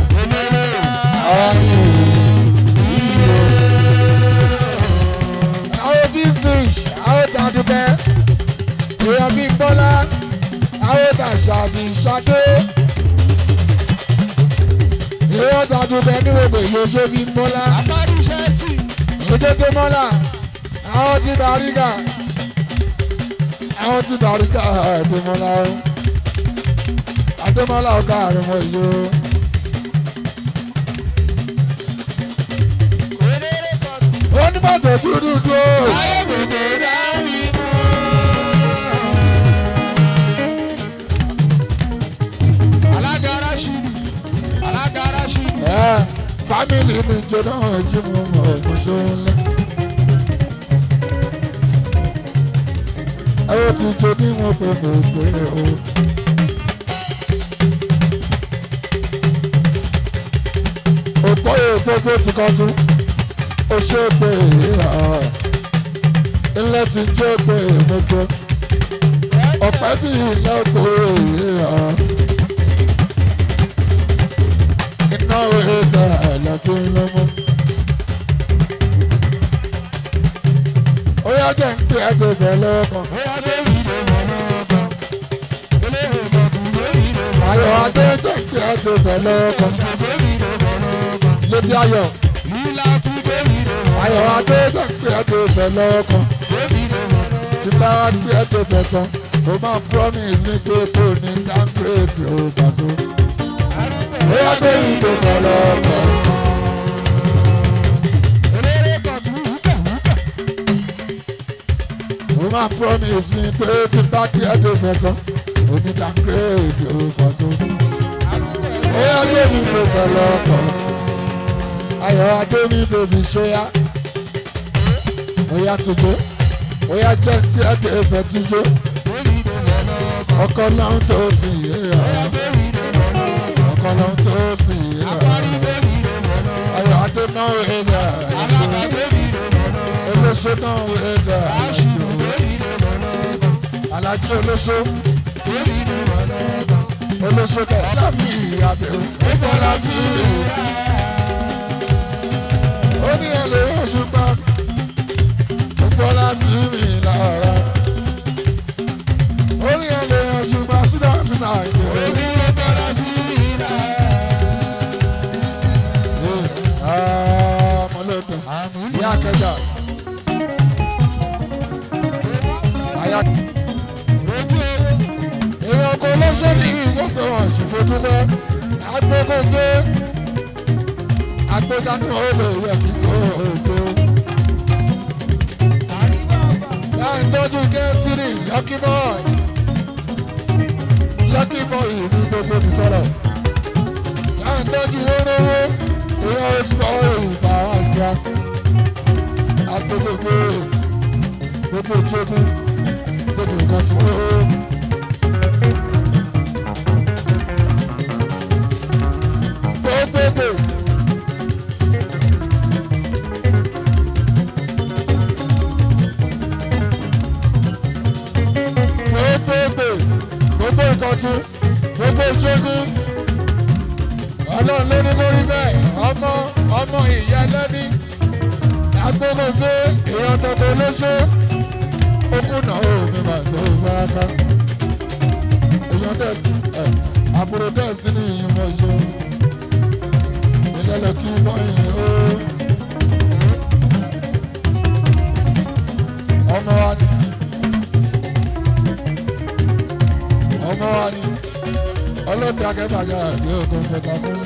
Àwọn big fish, àwọn tàdúbẹ́, èèyàn bíi Bọ́lá, àwọn tàṣàbí ṣadé. Èèyàn tàdúbẹ́ ní gbogbo ìlú bíi Bọ́lá òjòjò mọ́là àwọn tí bàrígà àwọn tí bàrígà àdèmọ́lá àdèmọ́lá ọ̀gá àrùnmọ̀ ìlú. onímọ̀tò dúdú dúró. ẹ fámìlì mi jẹ náà jí mo mọ̀ ọ́ ṣóńlẹ̀. ẹ ó ti jẹ bí wọn pè mí pé o. òpó èèpo ti kọ́ tún ó ṣe é pé ìhà ilé ti jẹ́ pé èmọ́jọ́ ọ̀pẹ́ bí ilé òpó ìhà. iná òye sara àlàfo lọ́mọ. ó yá jẹ́ ń pè é tó bẹ̀ lọ́kàn. ayọ̀ adé jẹ́ ń pè é tó bẹ̀ lọ́kàn. létí ayọ̀ ayọ̀ adé jẹ́ ń pè é tó bẹ̀ lọ́kàn. tí bá wá gbé ẹ tó bẹ̀ tán ó máa promise mi pé kò ní downgrade ó bàtó bóyá pé ìdè pọ̀lọpọ̀. Mo máa promise mi pé tí n bá kí ẹ̀dùn mẹ́tọ́, omi downgrade orúkọ tó. Bóyá pé mi ìdè pọ̀lọpọ̀. Ayọ̀ adé mi bèbí ṣóyá. Bóyá ti gbé. ó yá jẹ́ kí ẹgbẹ́ ìfẹ́ ti jó ọkọ náà tó sì yé ọkọ náà tó sì yé ayọ̀ adé náà wẹ̀ ẹ́ olóṣó náà wẹ̀ ẹ́ alájí olóṣó olóṣó bẹ̀ lámì àbẹ̀wò ó bọ́lá sí i ó ní ẹlẹ́ òṣùpá ó bọ́lá sí mi lára ó ní ẹlẹ́ òṣùpá sídà físà ìjẹ́ ó ní ó bọ́lá sí mi lára. ọmọlẹ́kùn ìyá kẹjà àyà èèyàn kò lọ́sọ̀ ní ìwọ́pẹ̀ wọn ṣùgbọ́dúnmọ́ agbókògbé agbódánù olè rẹ̀ kíkó ògbó. láì tọ́jú gẹ́sìrì lucky boy lucky boy ní gbogbo ti sọ̀rọ̀ láì tọ́jú wórówó èèyàn oṣù ọ̀rọ̀ ìgbà wá sí a agbókògbé gbogbo ìjókòó gbogbo nǹkan tí wọ́n. gbogbogbò. gbogbogbò gbogbo ìkọ̀tún gbogbo ìṣẹ́gun ọlọ́run ló ní kó rí bẹ́ẹ̀ ọmọ ọmọ ìyá lẹ́ni agbóhùngbé èèyàn tọ́tọ́ olóṣó okùn náà ò ní màá tó bá ká èèyàn dẹ̀ ẹ̀ àbúrò dẹ̀ sí ní ìyúmọ̀ ṣe ìlẹ́lẹ̀ kí bọ́yìn ó ọmọ wa ni ọmọ wa ni ọlọ́tí akẹ́bàjá àti òkun kẹta fún.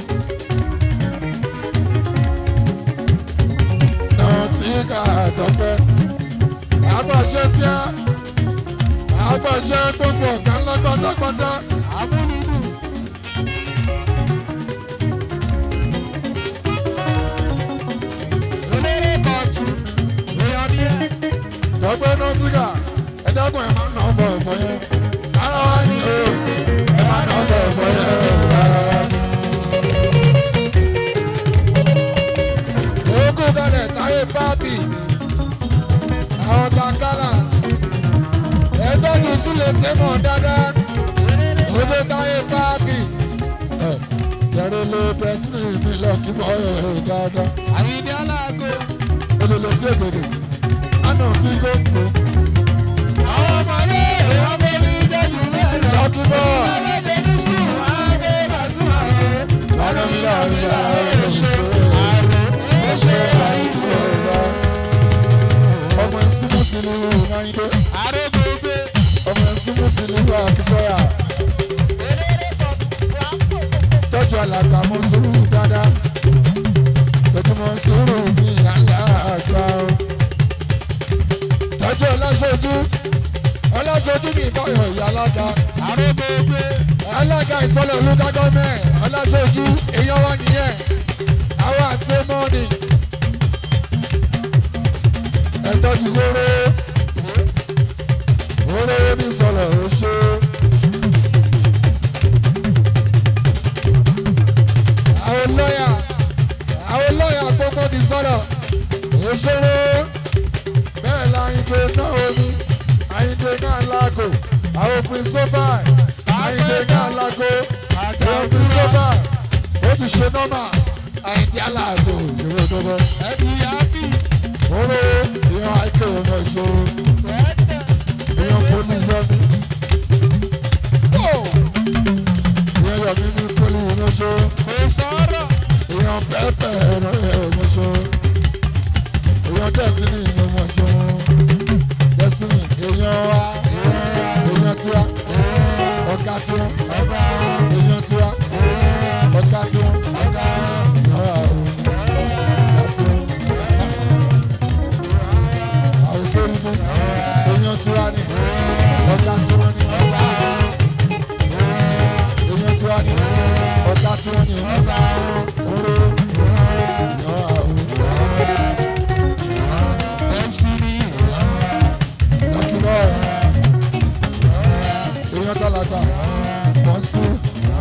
náà tí ká àtọ́pẹ́ àgbàṣe tí a àgbàṣe gbogbo ọ̀gá ńlá pátápátá àmúlùdù. Eléré kọ̀tù, èèyàn ní ẹ̀. dọ́gbẹ́ nọ́tíkà ẹ̀dọ́gbọ̀n ẹ̀ máa ń nà ọ́ bọ̀ ẹ̀fọ́ yẹn ara wa ni o ẹ̀ máa ń nà ọ́ bọ̀ ẹ̀fọ́ yẹn ara wa ni. Òkú kalẹ̀ táyé bábì àwọn bàkálà ẹ̀ẹ́dọ́jú sílẹ̀ tẹ́mọ̀ dáadáa òde táyé bábì jẹ́rẹ́ lé pẹ́sìlì mi lọ kí bọ́ ẹ̀rọ dáadáa Àyìndé aláàgó. olùlọ tí ègbèdè àná kí gbogbo Àwọn ọmọdé èèyàn bó ní jẹ́jú mẹ́rin. lọ́kí bọ́ Ọlọ́dẹ ní skul, àgbẹ̀ bàṣúmà rẹ̀. ọ̀rọ̀ mi là ń yà Ó ṣe àrùn, ó ṣe àìkú. ọmọ ẹ̀sì mùsùlùmí náírà Àrògbògbè. ọmọ ẹ̀sì mùsùlùmí àkísọ́yà tọ́jú alàgbà mọ́ sùúrù dáadáa tọ́jú mọ́ sùúrù ní àlá àgbà o tọ́jú ọlọ́ṣojú ọlọ́ṣojú ní ìbáyọ̀ ìyá alága Àrògbògbè. alága ìsọlẹ̀ olùkọ́ gọ́mẹ̀ ọlọ́ṣojú èèyàn wà nìyẹn àwọn àti mọ́ọ̀nì ẹ̀tọ́jú wóró wóró ní sọlẹ̀ oṣù. àwọn lọ́yà àwọn lọ́yà gbogbo ti sọ̀rọ̀ òṣèré bẹ́ẹ̀ la Àyìndé náà omi Àyìndé náà lágò àwọn pírísọ́fà Àyìndé náà lágò àwọn pírísọ́fà ó ti ṣe nọ́mà Àyìndé aláàgò ìṣòro tó bọ́ Ẹbí yábì. oró ìyàn àìkè ọmọ ìṣòro ìyàn poli yọmi ìyàn yọmi ní poli ìmọ̀ṣọ́ Kò sọ̀rọ̀. èèyàn pẹ́pẹ́ ẹ̀rọ ẹ̀mọ́ṣọ́ èèyàn destiny ẹ̀mọ́ṣọ́ destiny èèyàn wa èèyàn tiwa ọ̀gá tiwa èèyàn tiwa ọ̀gá tiwa ọ̀gá tiwa. àgbà wọ́n sún.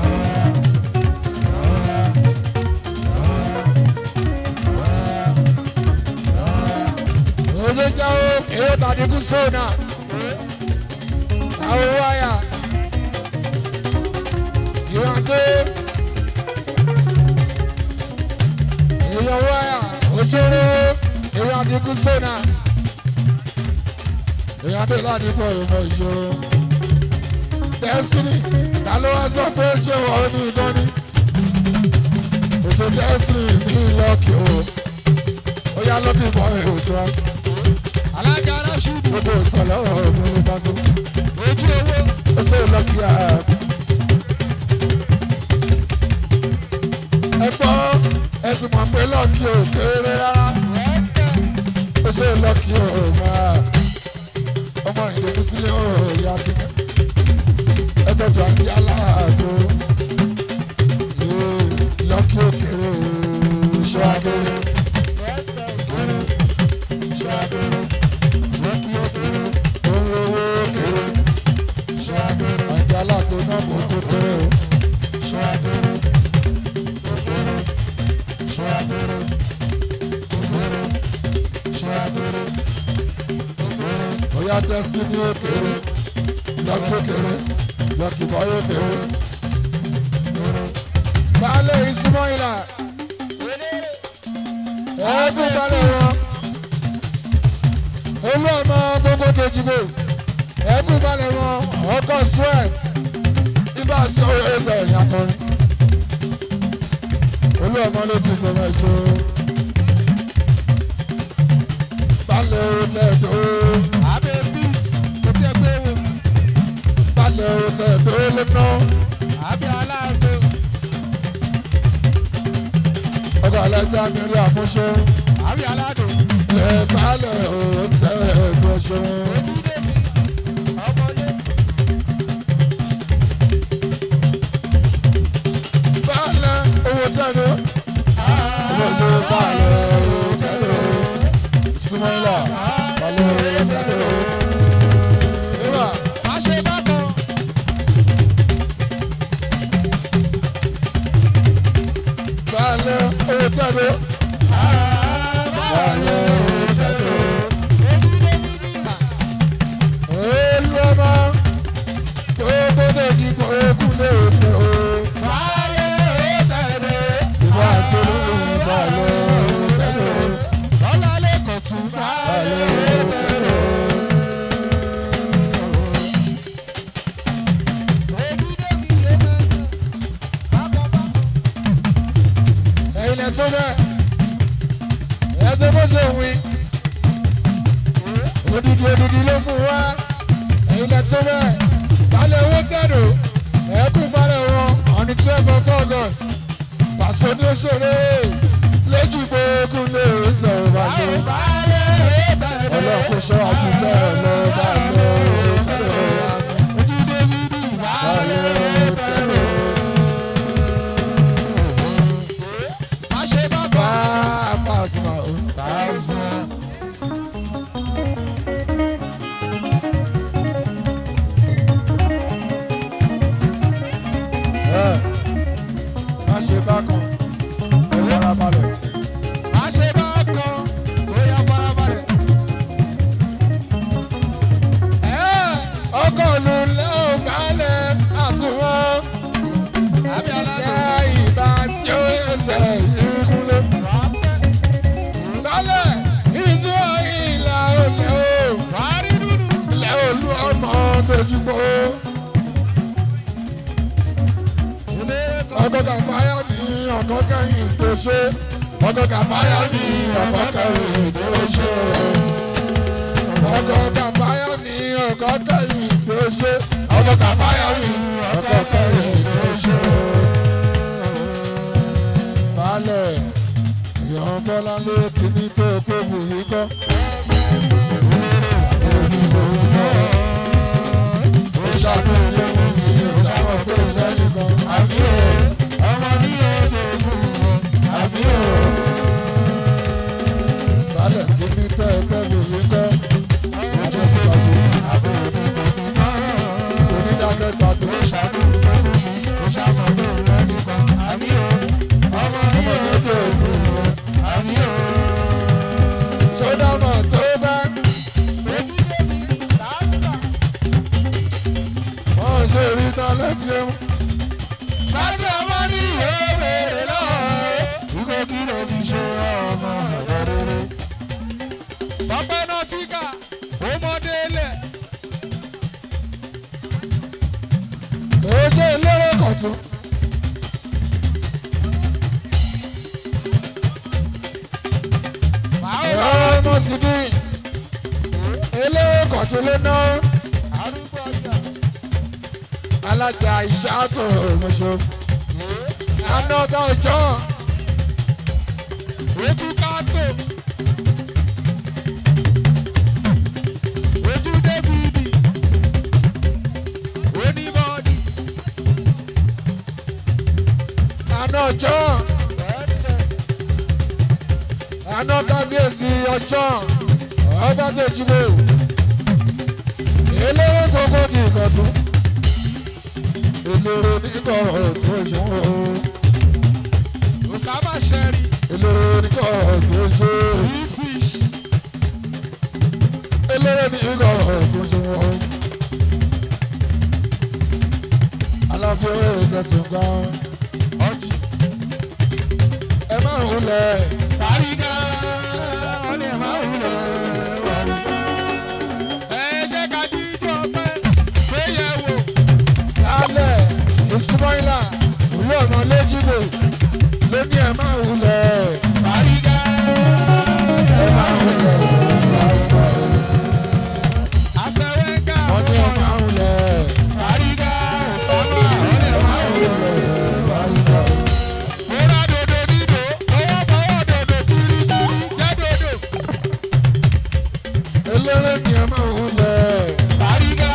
Oye jáwó èrò tàbí kú sóònà. Àwọn wáyà. Ìwádé. Èèyàn wáyà. Òṣèré. Èèyàn àdínkù sóònà. Èèyàn dé láti pọ̀ ìmọ̀ ìṣòro. Destiny. Ta ló wá sọ pé ṣé wọ́n ní ìdánní? Ètò Destiny ní ìlọ́kì o. Ó yá lọ́kì bọ́ ètò alága aráṣídì gbogbo ìsọ̀lọ́ ọ̀gbìn ní pàṣẹ. ojú owó ó ṣe lọ́kì á. ẹ gbọ́ ẹ ti mọ̀ pé lọ́kì ò kéré rárá. ó ṣe lọ́kì ò máa ọmọ ìdèkú sílé ò yá kí. ẹ tọ́jú àti aláàjò. lọ́kì ò kéré ṣọ́ abẹ́rẹ́. ṣọ́ abẹ́rẹ́. lọ́kì ò kéré ó ń rówó kéré. ṣọ́ abẹ́rẹ́. àti aláàjò náà kò tó kéré o. ṣọ́ abẹ́rẹ́. ṣọ́ abẹ́rẹ́. ṣọ́ abẹ́rẹ́. Oya destiny okere, lọ́kì okere, lọ́kì bọ́yọ̀ okere. Baálé ìsúmọ́ ìlà, ẹ̀ẹ́dùn balẹ̀ wọn. Olú ọmọ gbogbo kejìbò, ẹ̀ẹ́dùn balẹ̀ wọn, ọkọ̀ strength. Ibà sí orí ẹsẹ̀ ìyàtọ̀rin. Olú ọmọ ló ti gbọmọ ìṣó. Balẹ̀ òtẹ̀ tó abẹ peace kò tí ẹ gbé wò balẹ̀ òtẹ̀ tó lé ná. abẹ aláàgbé ọkọ̀ alájà mi rí àmúṣe abẹ aládùn lè balẹ̀ òtẹ̀ ẹ̀gbọ́ṣe. ọmọlé balẹ̀ owó tẹ̀lé ọmọdé balẹ̀ òtẹ̀lé súnmọ́lá balẹ̀ òtẹ̀lé. Ìwà má ṣe bákan balẹ̀ owó tẹ̀lé balẹ̀ òtẹ̀lé. Olú ọmọ tó gbọ́dọ̀ jí kó kú lè ṣe o. báyé tẹ̀lé Ìwà àtolóhùn balẹ̀ òtẹ̀lé. lọ́lá lẹ́kọ̀ọ́ tún báyé tẹ̀lé. ẹ̀yin lẹ tó bẹ́ẹ̀ ẹ tó bó ṣe wí odidi odidi ló mú wá ẹ̀yin lẹ tó bẹ́ẹ̀ balẹ̀ owó tẹ̀dọ̀ ẹ̀ẹ́kùn balẹ̀ wọn on the twelve of august pàṣẹ ní òṣèré lójú gbogbo ní ìṣòro balẹ̀ ọlọ́run kò ṣọ́ àjùjọ ẹ̀ lọ balẹ̀ owó tẹ̀dọ̀ balẹ̀ owó tẹ̀dọ̀ má ṣe bákan bá a pàṣẹ máa ń pàṣẹ. ẹ má ṣe bákan ẹ fara balẹ̀. má ṣe bákan tó yá farabalẹ̀. ẹ ọkọ̀ ló lẹ́ ò balẹ̀ àsùnwọ̀n. abẹ aládùn Yá ìbá sí ó ẹsẹ̀ ìkúlé. Balẹ̀ ìzú ìlà olè o. wàárí dúdú Ilẹ̀ olú ọmọ tójúbọ. ilé Ọkọ̀ kàfáyà ní ọkọ̀ kẹ́yìn tó ṣe. Ọkọ̀ kàfáyà ní ọkọ̀ kẹ́yìn tó ṣe. Ọkọ̀ kàfáyà ní ọkọ̀ kẹ́yìn tó ṣe. Ọkọ̀ kàfáyà ní ọkọ̀ kẹ́yìn tó ṣe. Balẹ̀ ìyọ̀n bọ́lá ló kíní tó kó bù yí kọ́. Ó ṣàkóso ilé wọn ní ìṣàkóso lẹ́yìn kan. Àbí o, ọmọ ní ọdọ ogun wọn. Àbí o. Balẹ̀ kíní tẹ́ ẹ tẹ́ bù yí kọ́. Ọjọ́ ti gbàgbé. Onídàájọ́ gbàgbé. kọ̀tún. ọmọ sì bí eléyìí kọ̀tún ló ná alájà ìṣàtò ìmọ̀ṣọ́ anọ́dọ̀ ọjọ́ ojú kágbó ojú dávidi onímọ̀ọ́dì àná ọjọ́ àná kábíyèsí ọjọ́ ọba tó jíwò eléré gbogbo ti ìkọ̀tún eléré nígbà tó ṣòwò osama sherry eléré nígbà tó ṣe fish eléré nígbà tó ṣòwò aláfẹ́ ẹ̀sẹ̀ tó ń gbà ọjì ẹ máa ń lẹ̀ tàrígà ọ̀lẹ́ máa ń lọ. ẹ jẹ́ ká jíjọ pẹ́ péye wò lálẹ́ ìsúmọ́ìlà ìlú ọ̀nà lẹ́jìdò ló ní ẹ máa ń lẹ̀ tàrígà ẹ máa ń lẹ̀ àṣẹwẹ́gà wọ́n ní ẹ máa ń lẹ̀ tàrígà osama ọ̀lẹ́ máa ń lọ. mo ra dòdò dídò owó fọwọ́ dòdò kirikiri jẹ́ dòdò eléré ni ẹ máa ń lẹ̀ tàrígà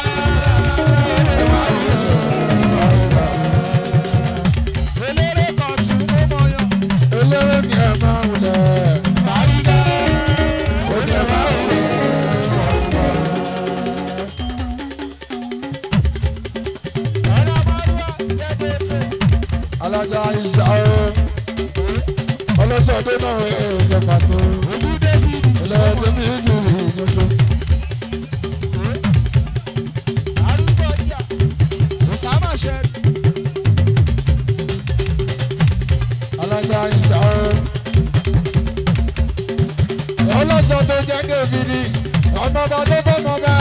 eléré kan tún ó mọyán eléré ni ẹ máa ń lẹ̀ tàrígà ó ní ẹ máa ń lẹ̀. ọ̀nà márùwá jẹ́ dòdò. alájà ìṣà o ọlọ́sọ̀dé náà ẹ̀ ṣe pàtó Ojú David ilẹ̀ tẹ̀mí ìjù ìjọṣọ. arúgbó ọjà Osama Sherry alájà ìṣà o ọlọ́sọ̀dé jẹ́ dèbìrì ọmọba tó bọ́mọba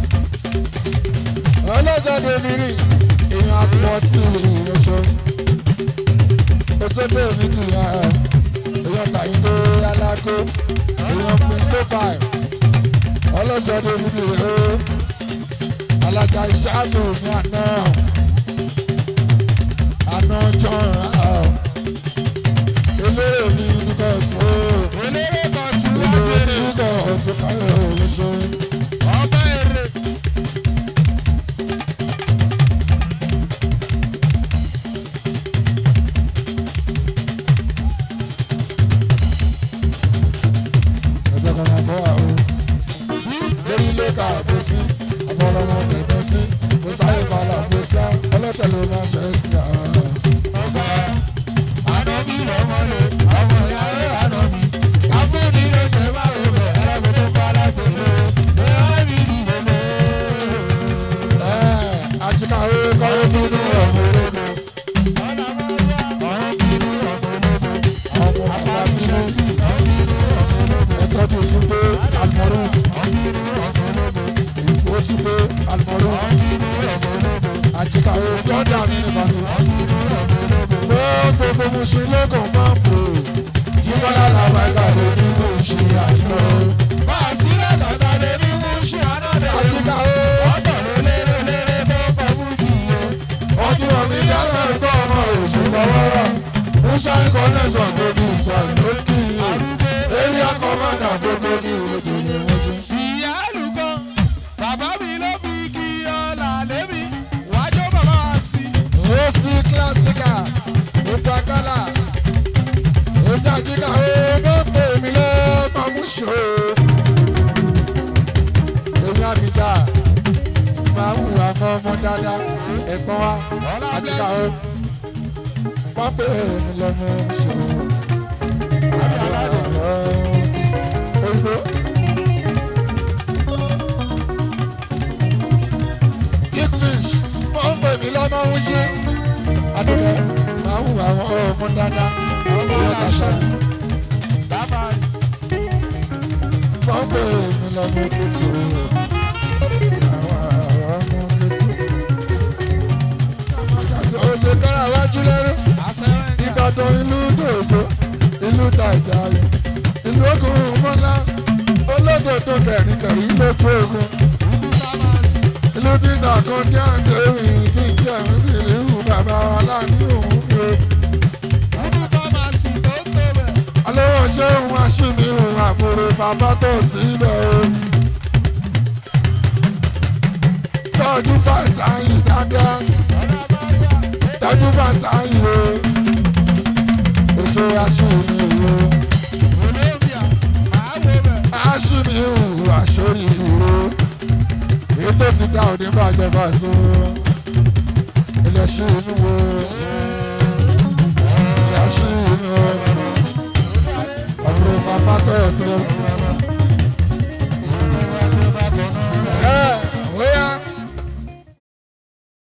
ọlọ́sọ̀dé mìíràn èèyàn àfọwọ́ tí ìjọṣọ. Oṣooṣo mi ti yà ẹ́ èèyàn tàyíndé alágó èèyàn pín sófàì ọlọ́sọ̀dé mi ti rè é alága ìṣáàtò mi àná àná john eléré mi nígbà tó eléré kan tí wọ́n eléré bèrè nígbà tó káyọ̀ olóṣó ọba èrè ẹgbẹ́ kan máa bọ́ àwọn lórí ilé ká àbò sí ọmọlọmọ tẹ̀gbọ́n sí kò sáyé balà àbò sí ọlọ́tẹ̀ ló máa ṣe é sí àwọn. ọba ànọ́bí lọ́mọlẹ̀ ọmọ ìyá rẹ̀ ànọ́bí káfíńdì ló jẹ́ márùn rẹ̀ ẹlẹ́gbẹ̀ẹ́ tó bá alágbèrè ẹ̀ á rí ìdílé àtìkàwé kọ́wé bínú ọmọ ológo ọ̀nà márùwá ọ̀hún bínú ọ̀gbọ̀nọ́gbọ̀ ọmọ bàbá bínú sí ọ̀bínú ọ̀gbọ̀nọ́gbọ̀ ẹ̀kọ́ tó tún pé àlùmọ́rù ọ̀bínú ọ̀gbọ̀nọ́gbọ̀ ó tún pé àlùmọ́rù ọ̀bínú ọ̀gbọ̀nọ́gbọ̀ àtìkàwé jọ́dá mi ní bàtú. ọ̀bínú ọ̀gbọ̀nọ́gbọ̀. gbogbo mùsùlùmí lókun máa ń fò jíbọ́lá làwọn ẹ̀ka lè ní kò ṣe àjọ. Bàṣírà tàtà lè ní mú ṣe ànádà. àtìkàwé Ọ̀sán ló lérè lérè tó fọ́ bújì yẹ. wọ́n ti wọ̀ mí dáná ẹ̀kọ́ ọmọ òṣùpá wọ́rọ̀ musa connection gbogbo ìsàn lókì area commander gbogbo ní ìrètò ní wọ́n ti. Ìyá àlùkò, bàbá mi ló fi kí ọ̀là lémi. Wájú bàbá wa sí. ó sí kílásíkà ìtàkàlà ìtàjíkà ó ló pè mí lọ́ọ́ mú ṣó. èmi àbíjà máa ń hùwà mọ́ ọmọ dáadáa ẹ̀gbọ́n wa Ọlá àjíkà ó blessing. wọ́n pè mí lọ́mọ ṣó. Oyinbo. Kingfish wọ́n pè mí lọ́mọ ń ṣe. Adúlẹ̀ máa ń hùwà àwọn ọmọ dáadáa. Ọmọ Ìyá aláṣẹ. kàṣà. Bàbá wọ́n pè mí lọ́mọ kùtù. Àwọn ọmọ kùtù. Ó ṣe kára ìbàdàn ìlú dòdò ìlú tàjà ìlú ogun mọ́lá olódòdó kẹ̀ríkẹ̀rí lójú ogun ìlú títà kan tí à ń tẹ̀wé tí ń jẹ́ ń sì léwu bàbá wa láàánú òun ni o. alówó ṣé òun aṣíní òun àbúrò bàbá tó síbẹ̀ o. tọ́jú bàtà yìí dáadáa tọ́jú bàtà yìí o. oṣù aṣíní o. aṣíní òun àṣórí ìró ètò ti dá òní bàjẹ́ bá so ilẹ̀ ṣí inú wo ilẹ̀ ṣí inú ọ̀rọ̀ bàbá tó yẹ tó.